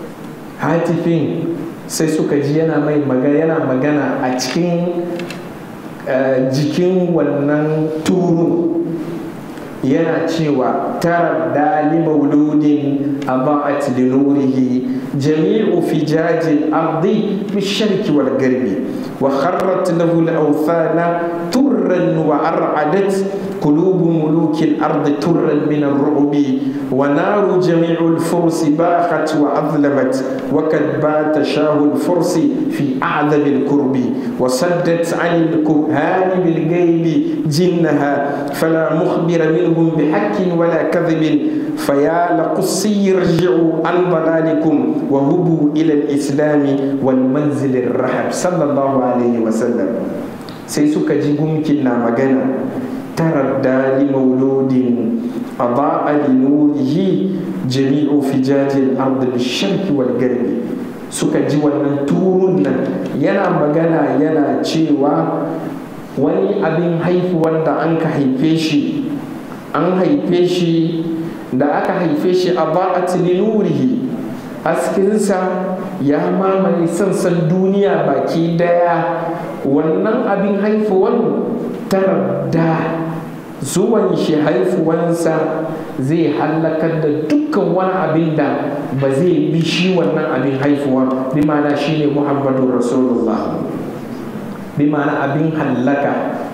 hatifin sai suka ji yana mai magana yana magana a cikin jikin wannan turun yana cewa tara dali mauludin a ba'at linurihi jami'u fijajin ardi bisharki wal garbi wa kharrat lahu al-awthana turran wa ar'adat قلوب ملوك الأرض ترا من الرعب ونار جميع الفرس باخت وأظلمت وقد بات شاه الفرس في أعذب الكرب وصدت عن الكهان بالغيب جنها فلا مخبر منهم بحق ولا كذب فيا لقصي يرجعوا عن ضلالكم وهبوا إلى الإسلام والمنزل الرحب صلى الله عليه وسلم سيسوك جيبهم كنا مغانا تردى لمولود أضاء لنوره جميع فجاج الأرض بالشرق والغرب suka ji wannan turun nan yana magana yana cewa wani abin haifuwan da an ka haife shi an haife shi da aka haife shi a ba'at linurihi haskinsa ya mamaye sansan duniya baki daya wannan abin haifuwan taradda zuwan shi haifuwansa zai hallakar da dukkan wani abin da ba zai bi shi wannan abin haifuwa bi ma'ana shi ne muhammadun rasulullah bi ma'ana abin hallaka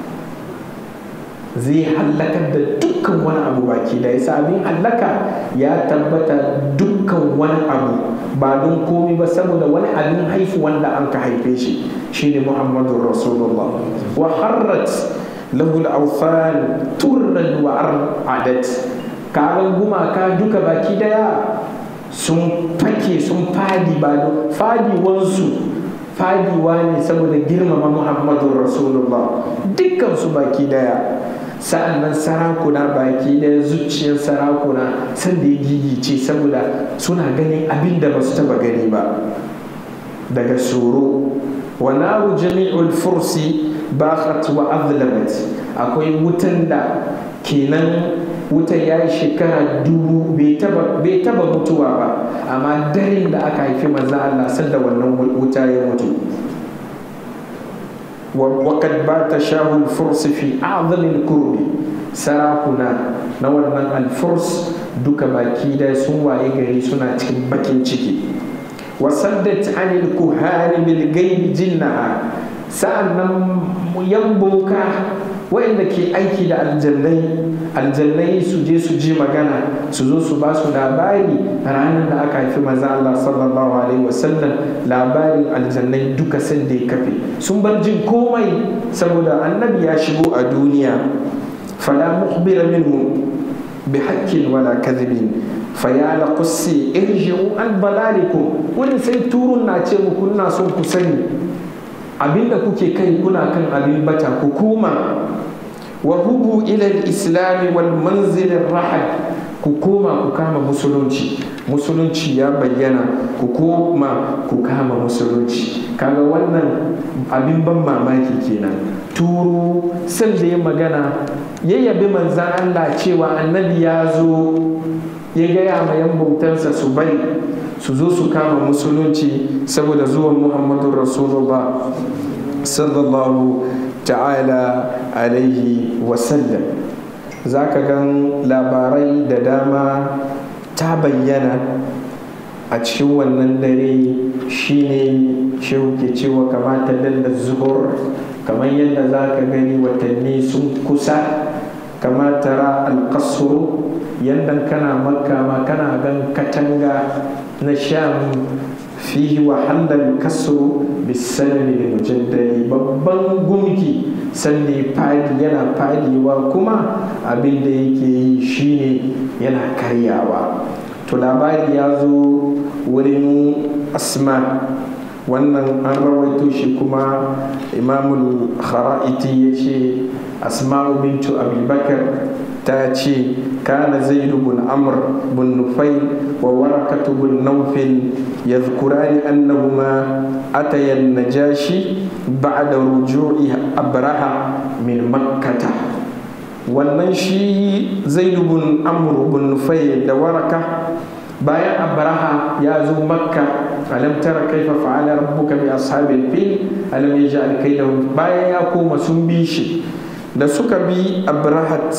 zai hallakar da dukkan wani abu baki da yasa abin hallaka ya tabbata dukkan wani abu ba don komi ba saboda wani abin haifu wanda an ka haife shi shine muhammadun rasulullah wa harrat lahul awfan turran wa ar'adat karan gumaka duka baki daya sun fake sun fadi ba fadiwansu fadiwa ne saboda girmama muhammadun rasulullah dukkan su baki daya sa'an nan sarakuna baki daya zuciyar sarakuna sanda ya gigice saboda suna ganin abin da ba su taba gani ba daga tsoro wa naru jami'ul fursi bakhat wa azlamat akwai wutan da kenan wutan ya yi shekara dubu bai taba mutuwa ba amma daren da aka haifi maza Allah sanda wannan wuta ya mutu وقد بات شاه الفرس في أعظم الكرب سراكنا نورنا الفرس duka baki da sun waye gari suna cikin bakin ciki wasaddat anil kuhani bil gaibi jinnaha sa'an nan yan boka waɗanda ke aiki da aljannai aljannai su je su ji magana su zo su ba su labari ranar da aka haifi maza Allah sallallahu alaihi wasallam labarin aljannai duka sun da ya kafe sun bar jin komai saboda annabi ya shigo a duniya fala mukhbira minhu bi haqqin wala kadhibin faya la qussi irji'u an balalikum wani sai turun na ce muku ina son ku sani abinda kuke kai kuna kan abin bata ku kuma wa hubu ila al-islam wal manzil rahad ku koma ku kama musulunci musulunci ya bayyana ku koma ku kama musulunci kaga wannan abin ban mamaki kenan turu sal da ya magana ya yabi manzan Allah cewa annabi ya zo ya gaya ma yan bautansa su bari su zo su kama musulunci saboda zuwan muhammadu rasulullah sallallahu ta'ala alaihi wasallam za ka gan labarai da dama ta bayyana a cikin wannan dare shine shehu ke cewa kamata dalla zuhur kamar yadda za ka gani watanni sun kusa kama tara alkasuru yadda kana makka ma kana gan katanga na sham fihi wahalar kasuru bisanani da mujaddali babban gumki sannan fadi yana fadiwa kuma abin da yake yi shine yana karyawa to labari ya zo wurin asma wannan an rawaito shi kuma imamul khara'iti ya ce asma'u bintu abubakar ta ce kana zaidu bin amr bin nufail wa warakatu bin naufil yadhkurani annahuma ataya najashi ba'da ruju'i abraha min makkata wannan shi zaidu bin amr bin nufail da waraka bayan abraha ya zo makka alam tara kaifa fa'ala rabbuka bi ashabil fil alam yaj'al kaydahum bayan ya koma sun bi shi da suka bi abrahat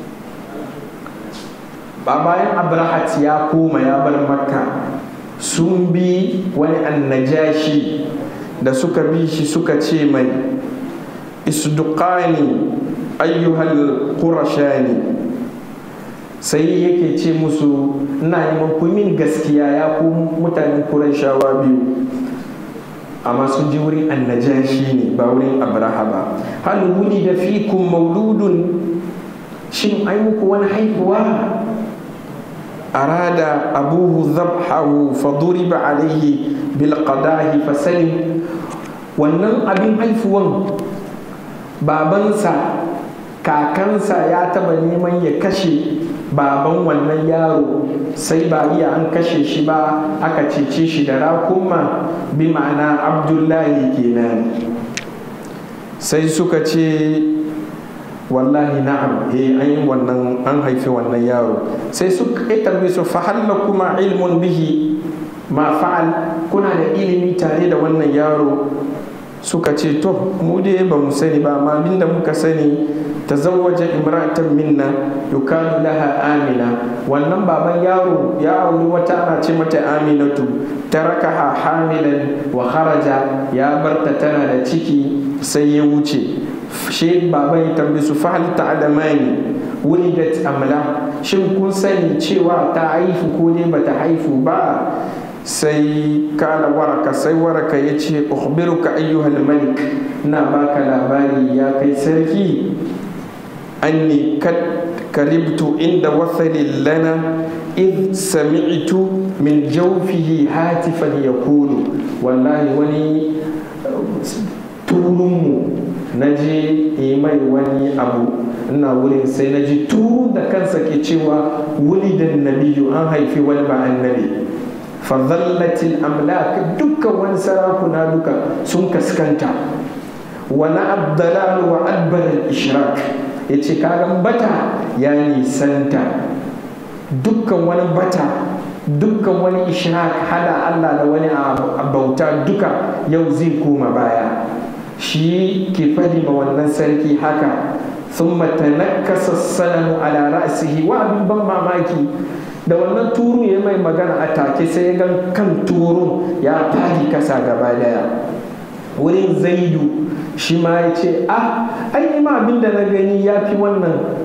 ba bayan abrahat ya koma ya bar makka sun bi wani annajashi da suka bi shi suka ce mai isduqani ayyuhal qurashani sai yake ce musu ina neman ku min gaskiya ya ku mutanen kurashawa biyu amma sun ji wurin annajashi ne ba wurin abraha ba hal wuli da fikun mauludun shin ai muku wani haifuwa arada abuhu zabhahu faduriba alaihi bil qadahi fasalim wannan abin haifuwan babansa kakansa ya taba neman ya kashe baban wannan yaro sai ba iya an kashe shi ba aka cece shi da rakuma bi ma'ana abdullahi kenan sai suka ce wallahi na'am eh an yi wannan an haifi wannan yaro sai suka yi tarbi su fahalla kuma ilmun bihi ma fa'al kuna da ilimi tare da wannan yaro suka ce to mu dai ba mu sani ba amma abinda muka sani tazawwaja imra'atan minna yukalu laha amina wannan baban yaro ya auri wata ana ce mata aminatu tarakaha hamilan wa kharaja ya barta tana da ciki sai ya wuce shi baban ya tambaye su fahal ta'lamani wulidat amla shin kun sani cewa ta haifu ko ne bata haifu ba sai kala waraka sai waraka ya ce ukhbiruka ayyuhal malik na baka labari ya kai sarki anni kad karibtu inda wasalin lana id sami'tu min jawfihi hatifan yakulu wallahi wani turunmu na je yi mai wani abu ina wurin sai na ji turun da kansa ke cewa wulidan nabiyu an haifi wani ba annabi fazallatil amlak dukkan wani sarakuna duka sun kaskanta wani abdalalu wa adbaral ishrak ya ce kagan bata ya nisanta dukkan wani bata dukkan wani ishrak hada allah da wani bauta duka yau zai koma baya shi ke fadi ma wannan sarki haka sun matanakasa salamu ala ra'sihi wa abin ban mamaki da wannan turu ya mai magana a take sai ya gan kan turun ya fadi kasa gaba daya wurin zaidu shi ma ya ce ah ai ma abin da na gani ya fi wannan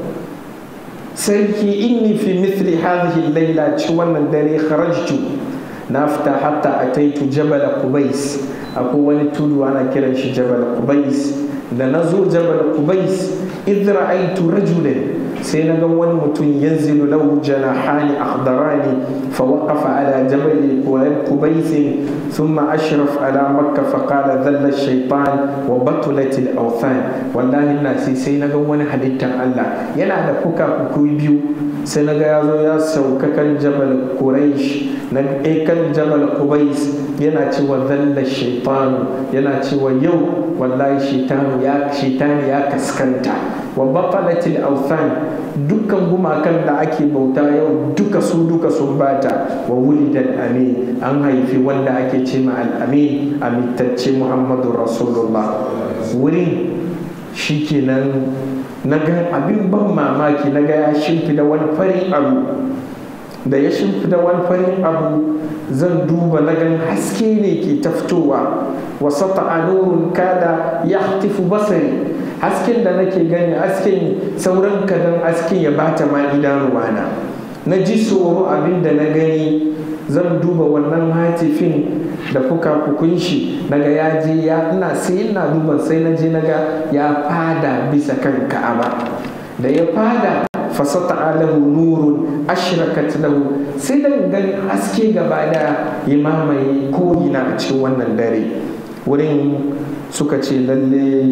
sarki inni fi mithli hadhihi laila ci wannan dare kharajtu na fita hatta ataitu jabal qubais akwai wani tudu ana kiran shi jabal qubais da na zo jabal qubais idh ra'aytu rajulan sai na ga wani mutum yanzilu lahu janahani akhdarani fa waqafa ala jabal qubais thumma ashraf ala makka fa qala dhalla ash-shaytan wa batulat al-awthan wallahi ina sai sai na ga wani halittan Allah yana da fuka fuku biyu sai na ga ya zo ya sauka kan jabal quraish na kan jabal qubais yana cewa dhalla ash-shaytan yana cewa yau wallahi shaytanu ya shaytanu ya kaskanta wa batalat al-awthan dukkan gumakan da ake bauta yau duka su duka sun bata wa wulidan amin an haifi wanda ake ce ma al'amin amintacce muhammadu rasulullah wurin shi kenan na ga abin ban mamaki na ga ya shimfida wani farin abu da ya shimfida wani farin abu zan duba na gan haske ne ke ta fitowa wasata a nurun kada ya hatifu basari hasken da nake gani hasken sauran kadan hasken ya bata ma idanuwana na ji tsoro abin da na gani zan duba wannan hatifin da fuka-fukun shi naga ya je ya ina sai ina duba sai na je naga ya fada bisa kan ka'aba da ya fada fasata alahu nurun ashrakat lahu sai da gani haske gaba da ya mamaye ko'ina a cikin wannan dare wurin suka ce lalle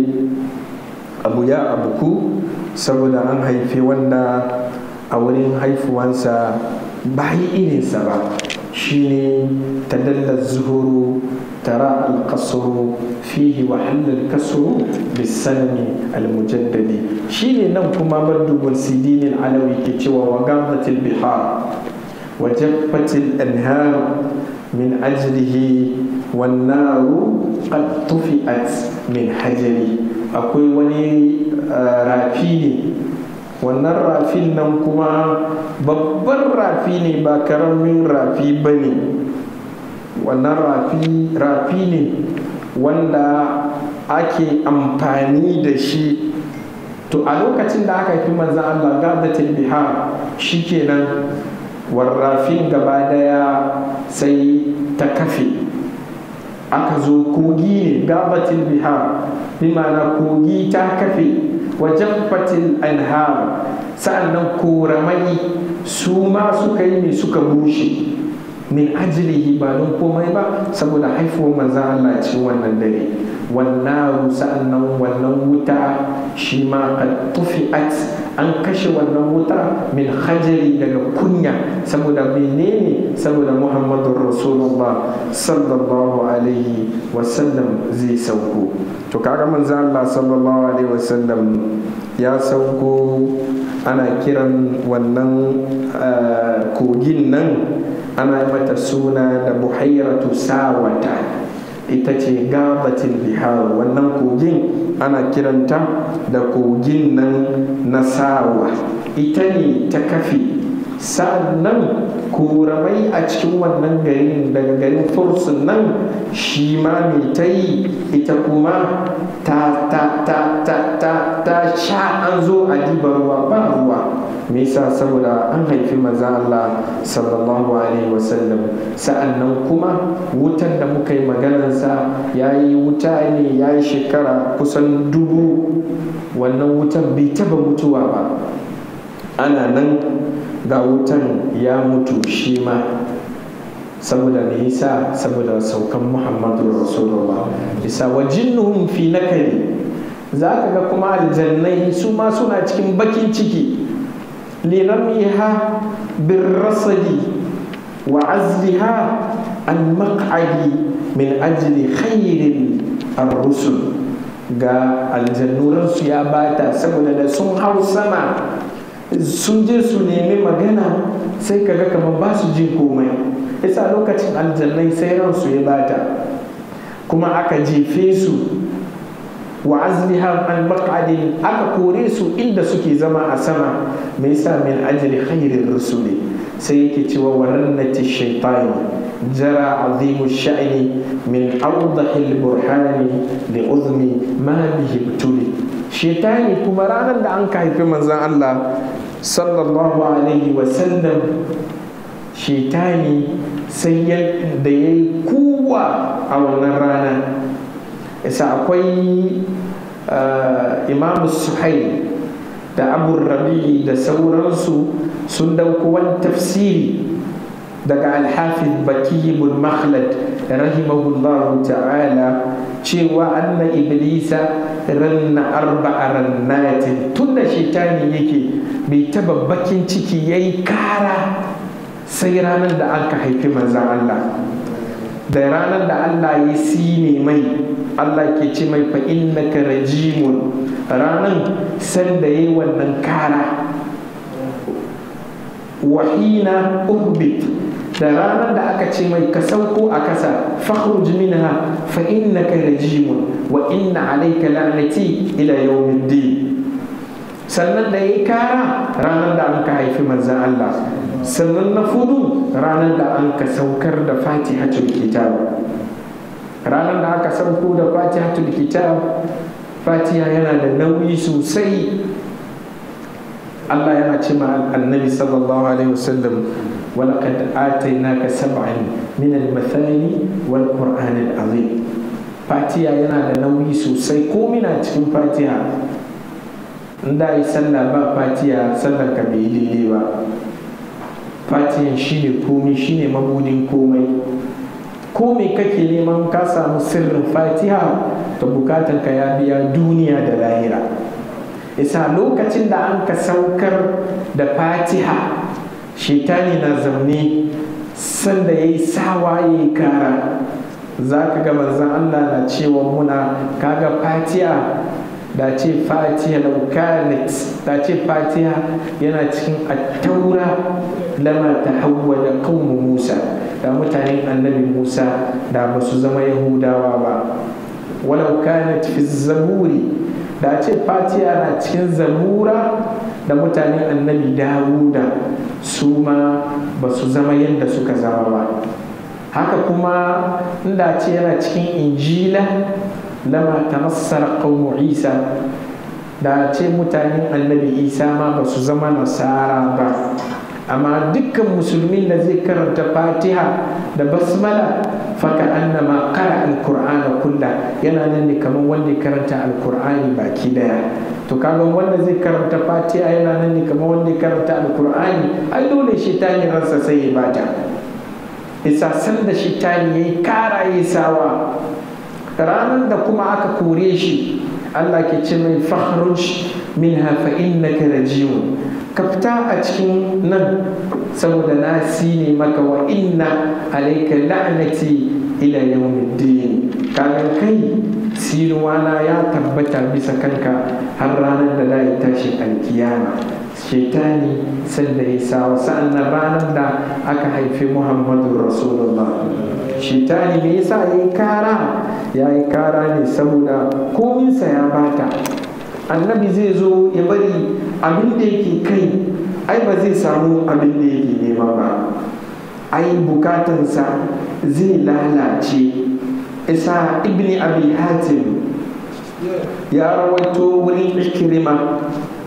abu ya abuku saboda an haifi wanda a wurin haifuwansa ba yi irinsa ba shine tadalla zuhuru tara alkasuru fihi wa halal kasuru bisanami almujaddadi shine nan kuma madubul sidinin alawi ke cewa wa gamatil bihar wa jaffatil anhar min ajlihi wannaru qad tufi'at min hajari akwai wani rafi ne wannan rafin nan kuma babban rafi ne ba karamin rafi ba ne wannan rafi ne wanda ake amfani da shi to a lokacin da aka fi manzan Allah gadatul bihar shikenan warrafin gaba daya sai ta kafe aka zo kogi ne gabatil bihar bi ma'ana kogi ta kafe wajen fatil anhar sa'annan koramai su ma suka yi ne suka bushe min ajilihi ba don komai ba saboda haifuwar manzan Allah cikin wannan dare wannan sa'annan wannan wuta shi ma qad tufi'at an kashe wannan wuta min hajari daga kunya saboda menene saboda muhammadun rasulullah sallallahu alaihi wasallam zai sauko to kaga manzan Allah sallallahu alaihi wasallam ya sauko ana kiran wannan kogin nan ana mata suna da buhairatu sawata ita ce gabatin bihar wannan kogin ana kiranta da kogin nan na sawa ita ne ta kafe sa'annan koramai a cikin wannan garin daga garin fursun nan shi ma mai ta yi ita kuma ta ta ta ta ta ta sha an zo a diba ruwa ba ruwa me yasa saboda an haifi maza Allah sallallahu alaihi wasallam sa'annan kuma wutan da muka yi maganansa ya yi wuta ne ya yi shekara kusan dubu wannan wutan bai taba mutuwa ba ana nan ga wutan ya mutu shi ma saboda me yasa saboda saukan muhammadu rasulullah isa wa jinnuhum fi nakari za ka ga kuma aljannai su ma suna cikin bakin ciki linamiha birrasadi wa azliha an maq'adi min ajli khairin ar-rusul ga aljannuransu ya bata saboda da sun hau sama sun je su nemi magana sai kaga kamar ba su jin komai isa lokacin aljannai sai ransu ya bata kuma aka jefe su wa azliha an aka kore su inda suke zama a sama mai sa min ajli khairin rusuli sai yake cewa warannati shaitani jara azimu sha'ni min awdahil burhani li uzmi ma bihi btuli shaitani kuma ranar da an ka haifi manzon Allah sallallahu alaihi wa sallam shaitani sai da ya yi kuwa a wannan rana isa akwai imam suhail da abu rabi'i da sauransu sun dauko wani tafsiri daga alhafiz baki ibn makhlad rahimahullahu ta'ala cewa anna iblisa ranna arba'a rannatin tun da shaitani yake bai taba bakin ciki yayi kara sai ranar da aka haifi manzan Allah da ranar da Allah ya sine mai Allah ke ce mai fa innaka rajimun ranar sanda yayi wannan kara wahina uhbit da ranar da aka ce mai ka sauko a kasa fakhruj minha fa innaka rajimun wa inna alayka la'nati ila yawmiddin sannan da yayi kara ranar da an ka haifi manzan Allah sannan na fudu ranar da an ka saukar da fatihatul kitab ranar da aka sauko da fatihatul kitab fatiha yana da nauyi sosai Allah yana ce ma annabi sallallahu alaihi wasallam ولقد آتيناك سبعا من المثاني والقرآن العظيم fatiha yana da nauyi sosai ko mina cikin fatiha in da yi sallah ba fatiha sallar ka bai daidai ba fatihan shine komi shine mabudin komai ko me kake neman ka samu sirrin fatiha to bukatan ka ya biya duniya da lahira isa lokacin da an ka saukar da fatiha shaitani na zaune sanda ya yi sawa ya yi kara za ka ga manzan allah na cewa muna kaga fatiha da ce fatiha laukanit da ce fatiha yana cikin attaura lama ta hawa da kaunu musa da mutanen annabi musa da ba su zama yahudawa ba walau kanat fi zaburi da ce fatiha na cikin zabura da mutanen annabi dawuda su ma ba su zama yadda suka zama ba haka kuma inda ce yana cikin injila lama tanassara qaumu isa da ce mutanen annabi isa ma ba su zama nasara ba amma dukkan musulmin da zai karanta fatiha da basmala faka annama qara alqur'ana kulla yana nan ne kamar wanda ya karanta alqur'ani baki daya to kaga wanda zai karanta fatiha yana nan ne kamar wanda ya karanta alqur'ani ai dole shi ta ransa sai ya bata isa san da shi ta yayi kara yi sawa ranar da kuma aka kore shi Allah ke ce mai fakhruj minha fa innaka rajim ka fita a cikin nan saboda na ne maka wa inna alayka la'nati ila yawmiddin kaga kai sinuwana ya tabbata bisa kanka har ranar da za yi tashin alkiyama shaitani sanda ya sawa sa'annan ranar da aka haifi muhammadu rasulullah shaitani me yasa ya yi kara ya yi kara ne saboda kominsa ya bata annabi zai zo ya bari abin da yake kai ai ba zai samu abin da yake nema ba ai bukatansa zai lalace isa ibni abi hatim ya rawaito wurin ikirima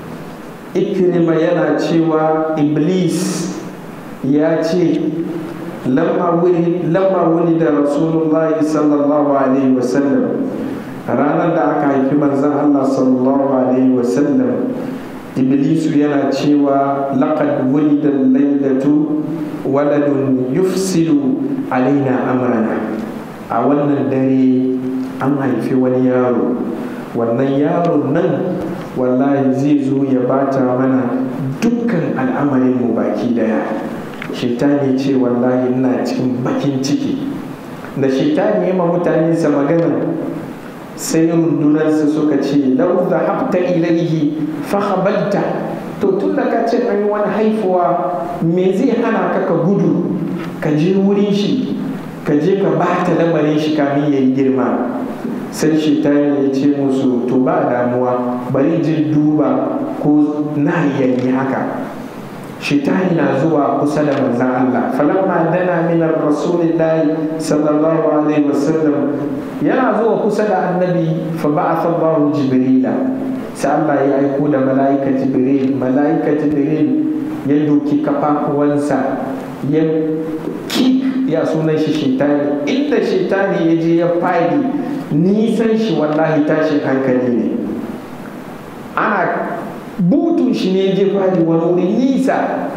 ikirima yana cewa iblis ya ce lamma wuni da rasulullahi sallallahu alaihi wasallam ranar da aka haifi manzan allah sallallahu alaihi wasallam iblisu yana cewa laqad wulida lailatu waladun yufsidu alaina amrana a wannan dare an haifi wani yaro wannan yaron nan wallahi zai zo ya bata mana dukkan al'amarinmu baki daya shaitani ce wallahi ina cikin bakin ciki da shaitani ya ma mutane sa magana sai rundunarsa suka ce lau da hafta ilaihi fahabalta to tun da ka ce an yi wani haifuwa me zai hana ka ka gudu ka je wurin shi ka je ka bata lamarin shi kamin ya yi girma sai shaitani ya ce musu to ba damuwa bari jin duba ko na yayi haka shaitani na zuwa kusa da manzan Allah falamma dana min rasulillahi sallallahu alaihi wasallam yana zuwa kusa da annabi fa ba'atha Allahu jibrila sai Allah ya aiko da mala'ika jibril mala'ika jibril ya doki kafafuwansa ya ki ya sunan shi shaitani inda shaitani ya je ya fadi nisan shi wallahi tashin hankali ne ana butun shi ne je fadi wani wuri nisa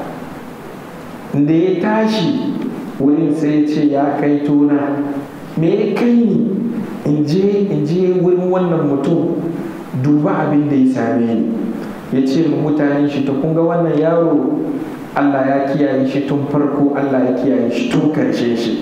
da ya tashi wurin sai ce ya kai tona me ya kai ni in je in je wurin wannan mutum duba abin da ya same ni ya ce ma mutanen shi ta kunga wannan yaro Allah ya kiyaye shi tun farko Allah ya kiyaye shi tun karshe shi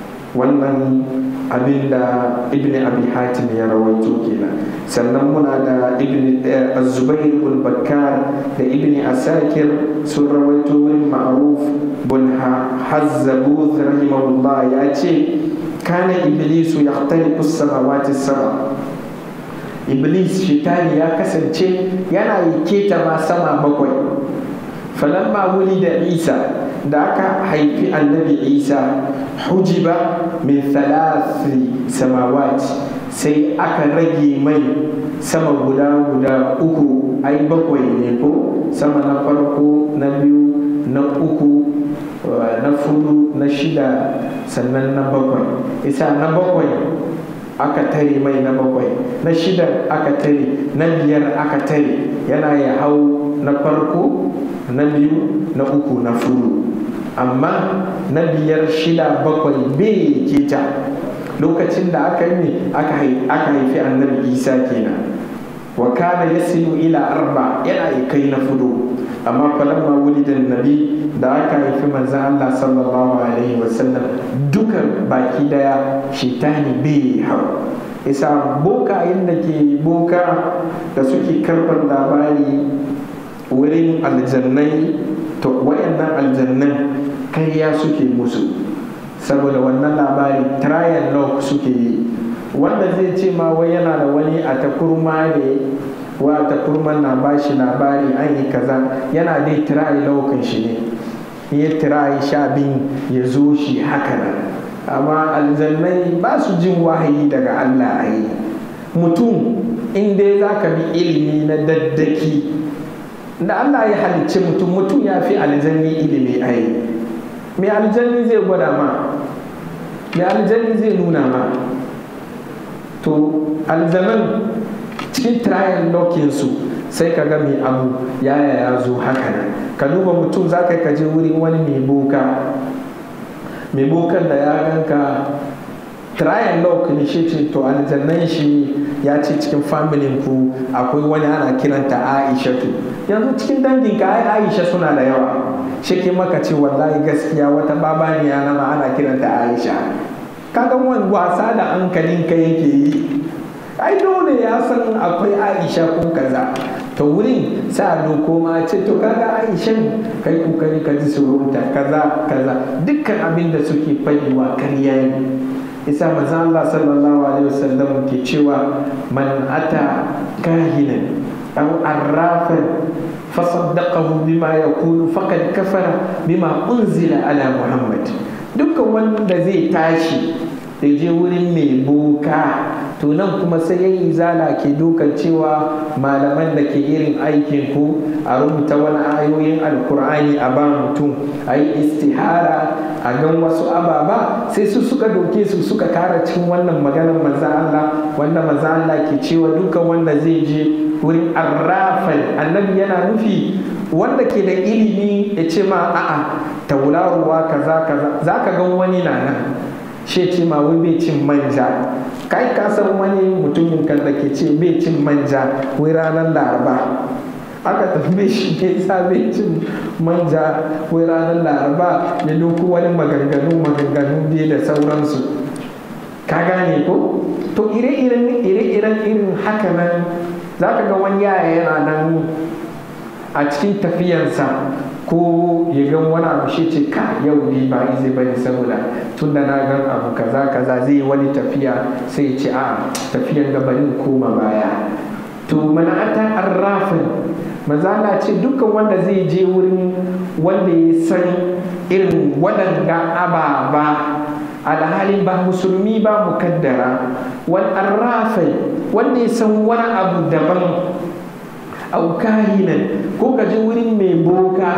wannan abin da ibn abi hatim ya rawaito kenan sannan muna da ibn zubair bin bakkar da ibn asakir sun rawaito wurin ma'ruf bin hazzabuz rahimahullah ya ce kana iblisu yahtariqu samawati sama iblis shitani ya kasance yana yi keta ma sama bakwai falamma wuli da isa da aka haifi annabi isa hujiba min thalathi samawati sai aka rage mai sama guda guda uku ai bakwai ne ko sama na farko na biyu na uku na fudu na shida sannan na bakwai isa na bakwai aka tare mai na bakwai na shida aka tare na biyar aka tare yana ya hau na farko na biyu na uku na furu amma na biyar shida bakwai bai keta lokacin da aka yi aka haifi annabi isa kenan wa kana yasilu ila arba yana yi kai na fudu amma falamma wulidan nabi da aka haifi manzan Allah sallallahu alaihi wasallam duka baki daya shaitani bai hau isa boka da ke boka da suke karɓar labari wurin aljannai to wayannan aljannan karya suke musu saboda wannan labari trial lock suke yi wanda zai ce ma wai yana da wani a takurma ne wa takurman na bashi labari an yi kaza yana dai trial lock shi ne ya tirayi sha bin ya zo shi haka nan amma aljannai ba su jin wahayi daga Allah a yi mutum in dai za ka bi ilimi na daddaki da Allah ya halicci mutum mutum ya fi aljanni ilimi a yi mai aljanni zai gwada ma mai aljanni zai nuna ma to aljanan cikin trial lokinsu sai ka ga mai abu yaya ya zo haka nan ka duba mutum za ka kaje wurin wani mai boka mai bokan da ya ganka trial lock ne shi ce to aljannan shi ya ce cikin familin ku akwai wani ana kiranta aisha tu yanzu cikin dangin ka ai aisha suna da yawa shi ke maka ce wallahi gaskiya wata babaniya na ma ana kiranta aisha kaga wani wasa da hankalin ka yake yi ai dole ya san akwai aisha ko kaza to wurin sa doko ma ce to kaga aishan kai kokari ka ji surunta kaza kaza dukkan abin da suke fadiwa karya ne isa maza Allah sallallahu alaihi wasallam ke cewa man ata kahinan aw arrafan fasaddaqahu bima yaqulu faqad kafara bima unzila ala muhammad dukkan wanda zai tashi da je wurin mai boka to nan kuma sai yan izala ke dokan cewa malaman da ke irin aikin ku a rubuta wani ayoyin alkur'ani a ba mutum a yi istihara a gan wasu ababa sai su suka doke su suka kara cikin wannan maganar maza Allah wanda maza Allah ke cewa dukan wanda zai je wurin arrafan annabi yana nufi wanda ke da ilimi ya ce ma a'a tauraruwa kaza kaza za ka gan wani na nan shi ce ma wai bai cin manja kai ka san wani mutumin kan da ke ce bai cin manja wai ranar laraba aka tambaye shi me yasa bai cin manja wai ranar laraba ya doku wani maganganu maganganu biyu da sauransu ka gane ko to ire-iren ire-iren irin haka nan za ka ga wani yaya yana nan a cikin tafiyansa ko ya gan wani abu shi ce ka yau ne ba izi bane saboda tun da na gan abu kaza kaza zai yi wani tafiya sai ya ce a tafiyan gabanin koma baya to mana ata arrafin manzala ce dukkan wanda zai je wurin wanda ya san irin waɗanga ababa alhalin ba musulmi ba mukaddara wal arrafai wanda ya san wani abu daban aukahinan ko ka je wurin mai boka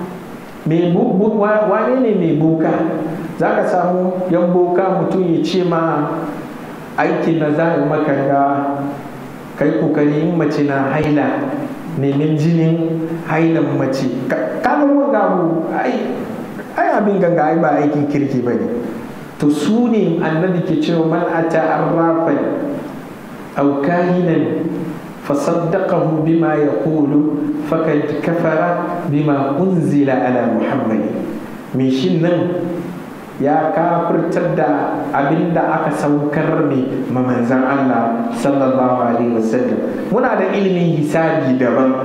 wane ne mai boka za ka samu yan boka mutum ya ce ma aikin da za a maka ga kai kokari in mace na haila nemin jinin hailan mace kaga wanga abu ai abin ganga ai ba aikin kirki ba ne to su ne annabi ke cewa man ata arrafan aw kahinan fasaddaqahu bima yaqulu fakad kafara bima unzila ala muhammad me shin nan ya kafirtar da abin da aka saukar ne ma manzan Allah sallallahu alaihi wasallam muna da ilimin hisabi daban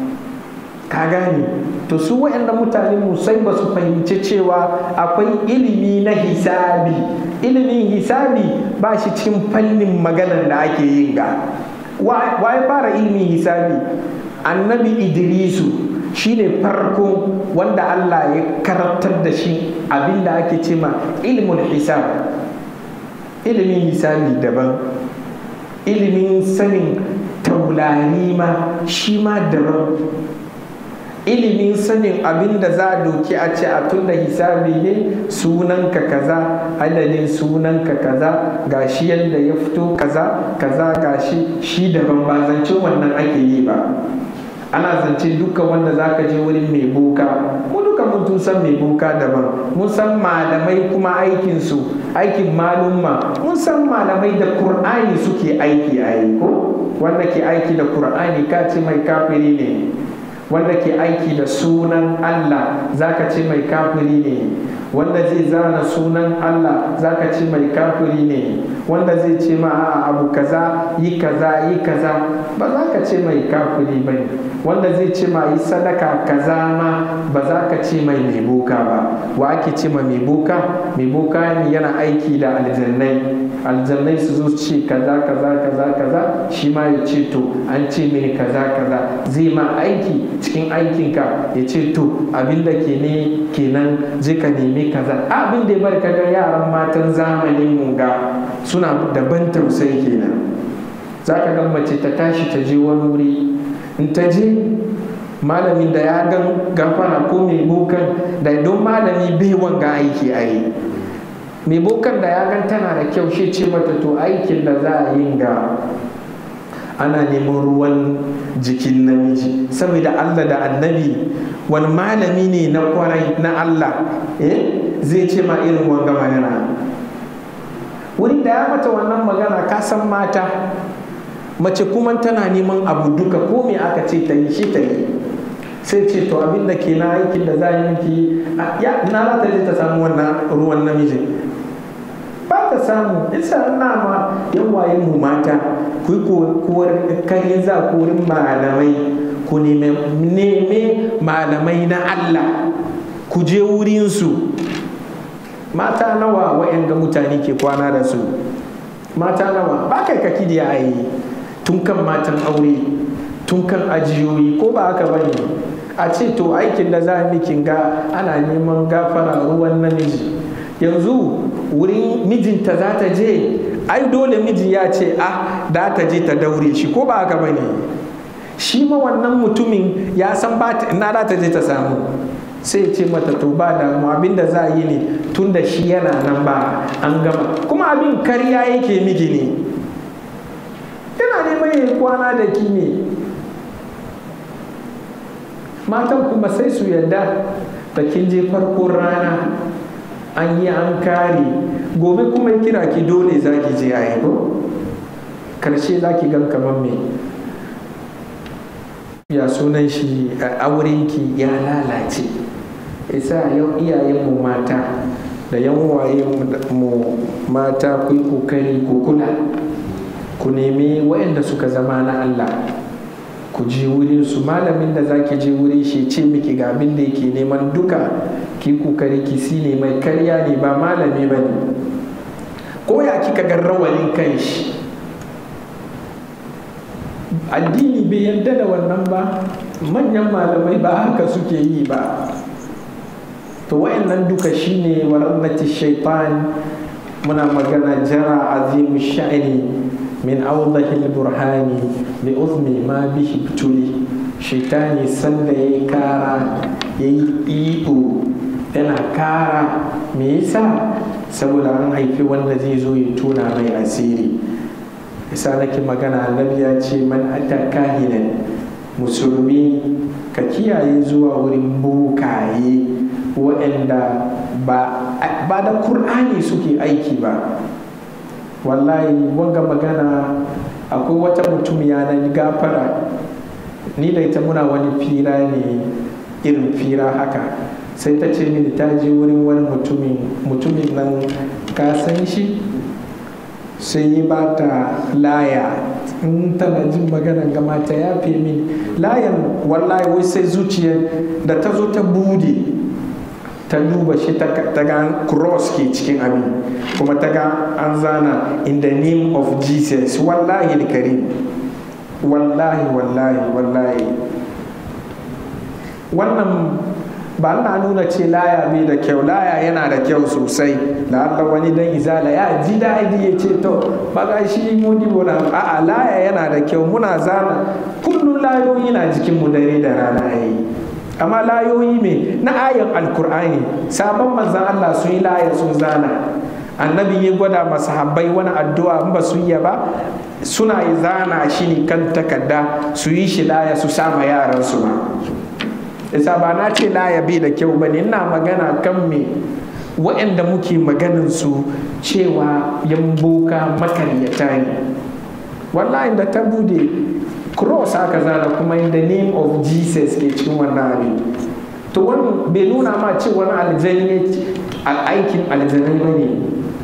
ka gane to su waɗanda mutane musai ba su fahimci cewa akwai ilimi na hisabi ilimin hisabi ba shi cikin fannin maganar da ake yin ga waye fara ilimin hisabi annabi idrisu shine farko wanda Allah ya karantar da shi abinda ake ce ma ilimin hisab ilimin hisabi daban ilimin sanin taulari ma shi ma daban ilimin sanin abin da za a doki a ce a tun da hisabi ne sunanka kaza adadin sunanka kaza gashi yadda ya fito kaza kaza gashi shi daban ba zance wannan ake yi ba ana zance duka wanda za ka je wurin mai boka mu duka mun san mai boka daban mun san malamai kuma aikinsu aikin malumma mun san malamai da kur'ani suke aiki a ko wanda ke aiki da kur'ani ka ce mai kafiri ne wanda ke aiki da sunan Allah zaka ce mai kafiri ne wanda zai zana sunan Allah zaka ce mai kafiri ne wanda zai ce ma a abu kaza yi kaza yi kaza ba za ka ce mai kafiri ba wanda zai ce ma yi sadaka kaza ma ba za ka ce mai mai boka ba wa ake ce ma mai boka mai boka ne yana aiki da aljannai aljannai su zo ce kaza kaza kaza kaza shi ma ya ce to an ce mini kaza kaza zai ma aiki cikin aikinka ya ce to abin da ke ne kenan je ka nemi kaza abin da ya bar kaga yaran matan zamanin mu ga suna daban tausayi kenan za ka ga mace ta tashi ta je wani wuri in ta je malamin da ya gan gafara ko mai bokan da don malami bai wanga aiki a yi mai bokan da ya gan tana da kyau shi ce mata to aikin da za a yi ga ana neman ruwan jikin namiji saboda Allah da annabi wani malami ne na kwarai na Allah eh zai ce ma irin wanga magana wurin da ya mata wannan magana ka san mata mace kuma tana neman abu duka ko me aka ce ta yi shi ta yi sai ce to abin da ke na aikin da za yi miki ya na za ta je ta samu wannan ruwan namijin ba ta samu isa na ma yan waye mu mata ku yi kowar kai za ku wurin malamai ku neme malamai na Allah ku je wurinsu mata nawa wa'yan ga mutane ke kwana da su mata nawa ba kai kaki da yayi tun kan matan aure tun kan ajiyoyi ko ba haka bane a ce to aikin da za a mikin ga ana neman gafara ruwan namiji yanzu wurin mijinta za ta je ai dole miji ya ce ah da ta je ta daure shi ko ba haka bane shi ma wannan mutumin ya san ba na za ta je ta samu sai ce mata to ba damu abin da za a yi ne tun da shi yana nan ba an gama kuma abin karya yake miki ne yana neman yin kwana da ki ne matan kuma sai su yadda da kin je farkon rana an yi an kare gobe kuma kira ki dole za ki je a ko karshe za ki gan kamar me ya sunan shi a aurenki ya lalace isa yau iyayenmu mata da yan mu mata ku yi kokari ku kula ku nemi waɗanda suka zama na Allah ku je wurin su malamin da zaki je wurin shi ce miki ga abin da yake neman duka ki kokari ki si ne mai karya ne ba malami ba ne ko ya kika ga rawalin kan shi addini bai yarda da wannan ba manyan malamai ba haka suke yi ba to wayannan duka shine warannati shaitan muna magana jara azimu sha'ani min awdahil burhani bi uzmi ma bihi tuli shaitani sanda yayi kara yayi iyo yana kara me yasa saboda an haifi wanda zai zo ya tuna mai asiri isa nake magana annabi ya ce man ata kahinan musulmi ka kiyaye zuwa wurin bukaye waɗanda ba da kur'ani suke aiki ba wallahi wanga magana akwai wata mutum yanar gafara ni da ita muna wani fira ne irin fira haka sai ta ce mini ta je wurin wani mutumin nan ka san shi sai yi ba ta laya in tana jin magana gama ta yafe min layan wallahi wai sai zuciya da ta zo ta bude ta duba shi ta ga cross ke cikin abin kuma ta ga an zana in the name of jesus wallahi karim wallahi wallahi wallahi wannan ba na nuna ce laya bai da kyau laya yana da kyau sosai da Allah wani dan izala ya ji daɗi ya ce to baga shi mudi bona a'a laya yana da kyau muna zana kullum layoyi na jikin mu dare da rana yayi amma layoyi me na ayan alkur'ani sabon manzan Allah sun yi laya sun zana annabi ya gwada masahabbai wani addu'a in ba su yi ba suna yi zana shi ne kan takarda su yi shi laya su sama yaran su ma isa ba na ce laya bai da kyau ba ne ina magana kan me waɗanda muke maganin su cewa yan boka makaryata ne wallahi da ta bude cross aka zana kuma in the name of jesus ke cikin wannan abin to wani bai nuna ma ce wani aljani aikin aljanai ba ne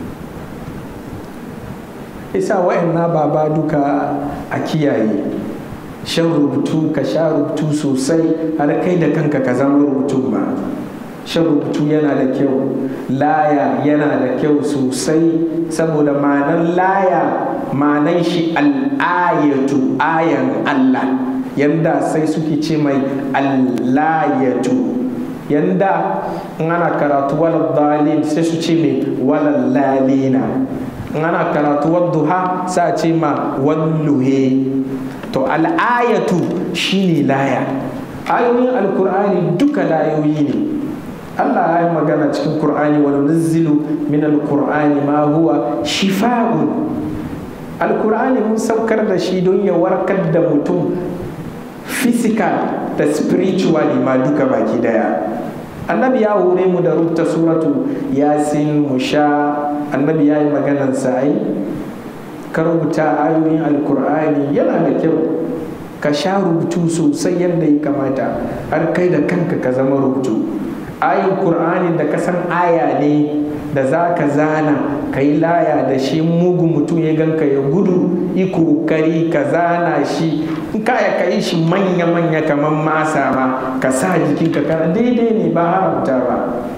isa wa'anna baba duka a kiyaye shan rubutu ka sha rubutu sosai har kai da kanka ka zama rubutun ba shan rubutu yana da kyau laya yana da kyau sosai saboda ma'anan laya ma'anan shi al'ayatu ayan Allah yanda sai suke ce mai al'ayatu yanda in ana karatu walal dalil sai su ce mai walal lalina in ana karatu wadduha sa ce ma walluhe to al'ayatu shine laya ayoyin alkur'ani duka layoyi ne Allah ya yi magana cikin Kur'ani wa nunzilu min alkur'ani ma huwa shifa'un alkur'ani mun saukar da shi don ya warkar da mutum physical da spiritually ma duka baki daya annabi ya hore mu da rubuta suratu yasin musha annabi ya yi maganan sa'ai ka rubuta ayoyin alkur'ani yana da kyau ka sha rubutu sosai yadda ya kamata har kai da kanka ka zama rubutu ayin kur'ani da ka san aya ne da za ka zana ka yi laya da shi mugun mutum ya ganka ya gudu yi kokari ka zana shi in kaya ka yi shi manya-manya kamar masa ba ka sa jikinka kana daidai ne ba haramta ba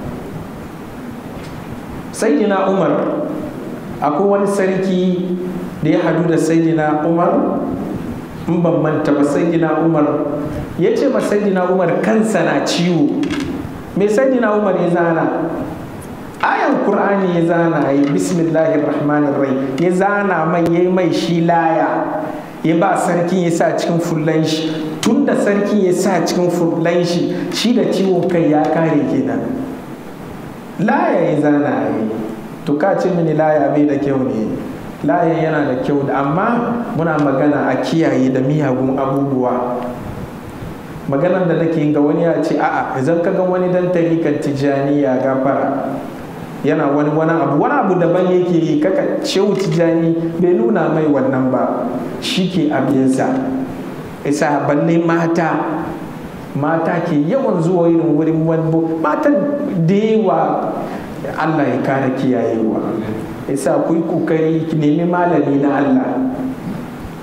sayyidina umar akwai wani sarki da ya hadu da sayyidina umar in ban manta ba sayyidina umar ya ce ma sayyidina umar kansa na ciwo me sayyidina umar ya zana ayan qur'ani ya zana yi bismillahir rahmanir rahim ya zana mai yayi mai shi laya ya ba sarkin ya sa cikin fullan shi tun da sarkin ya sa cikin fullan shi shi da ciwon kai ya kare kenan laya ya zana yi to ka ce mini laya bai da kyau ne laya yana da kyau amma muna magana a kiyaye da miyagun abubuwa maganar da nake ga wani ya ce a'a idan ka ga wani dan tarikan tijaniya gafara yana wani wani abu wani abu daban yake yi kaka shehu tijani bai nuna mai wannan ba shi ke abinsa isa balle mata mata ke yawan zuwa irin wurin wani matan da yawa allah ya kara kiyayewa isa ku yi kokari ki nemi malami na allah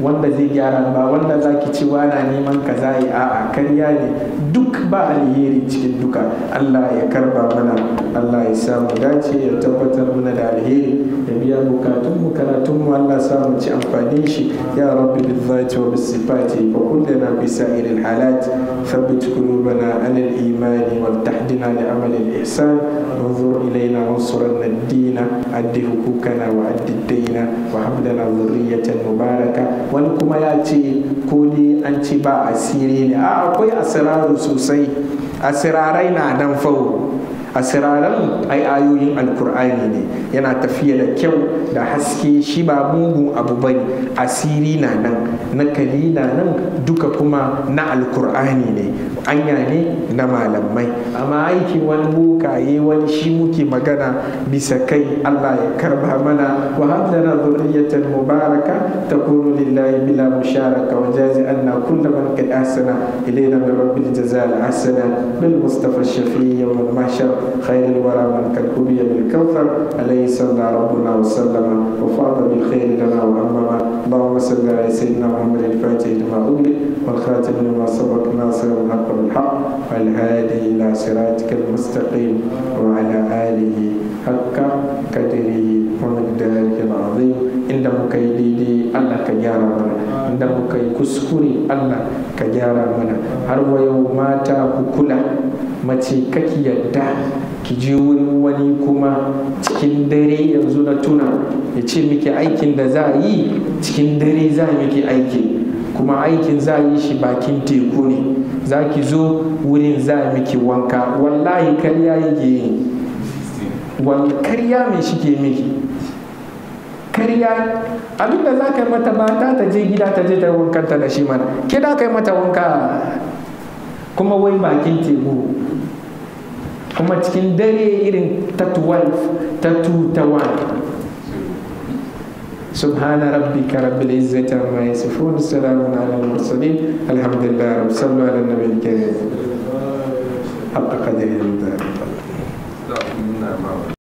wanda zai gyara ba wanda za ki ci na neman ka za yi a'a karya ne duk ba alheri cikin duka Allah ya karba mana Allah ya samu dace ya tabbatar mana da alheri ya biya bukatun mu karatun mu Allah samu ci amfani shi ya rabbi bil zati wa bis sifati wa kullana bi sa'iril halat thabbit qulubana ala al iman wal tahdina li amal al ihsan انظر إلينا وانصرنا الدين أد حقوقنا وأد الدين وهب لنا ذرية مباركة ولكم ياتي كوني أنت با أسيرين أقوي أسرار سوسي أسراري نادم فو asiraran ai ayoyin alkur'ani ne yana tafiya da kyau da haske shi ba mugun abu bane asiri na nan nakali na nan duka kuma na alkur'ani ne anya ne na malamai amma aikin wani bokaye wani shi muke magana bisa kai Allah ya karba mana wa hadana dhurriyatan mubaraka takunu lillahi bila musharaka wa jazi anna kull man qad ahsana ilayna min rabbil jazaa al hasana bil mustafa shafiy yawm al mahshar خير الورى من قد كبي بالكوثر عليه صلى ربنا وسلم وفاض بالخير لنا وأمما اللهم صل على سيدنا محمد الفاتح لما أغلق والخاتم لما سبق ناصر الحق بالحق والهادي إلى صراطك المستقيم وعلى آله حق قدره ومقداره العظيم inda muka yi daidai Allah ka gyara mana inda muka yi kuskure Allah ka gyara mana har wa yau mata ku kula mace kaki yadda ki je wurin wani kuma cikin dare yanzu na tuna ya ce miki aikin da za a yi cikin dare za a miki aiki kuma aikin za a yi shi bakin teku ne za ki zo wurin za a miki wanka wallahi karya yake yi karya mai shi ke miki karya abinda za ka yi mata mata ta je gida ta je ta wankanta da shi mana ke da ka yi mata wanka kuma wai bakin teku kuma cikin dare irin ta 12 ta 2 ta 1 سبحان ربك رب العزة عما يصفون السلام على المرسلين الحمد لله رب صلوا على النبي الكريم حق قدره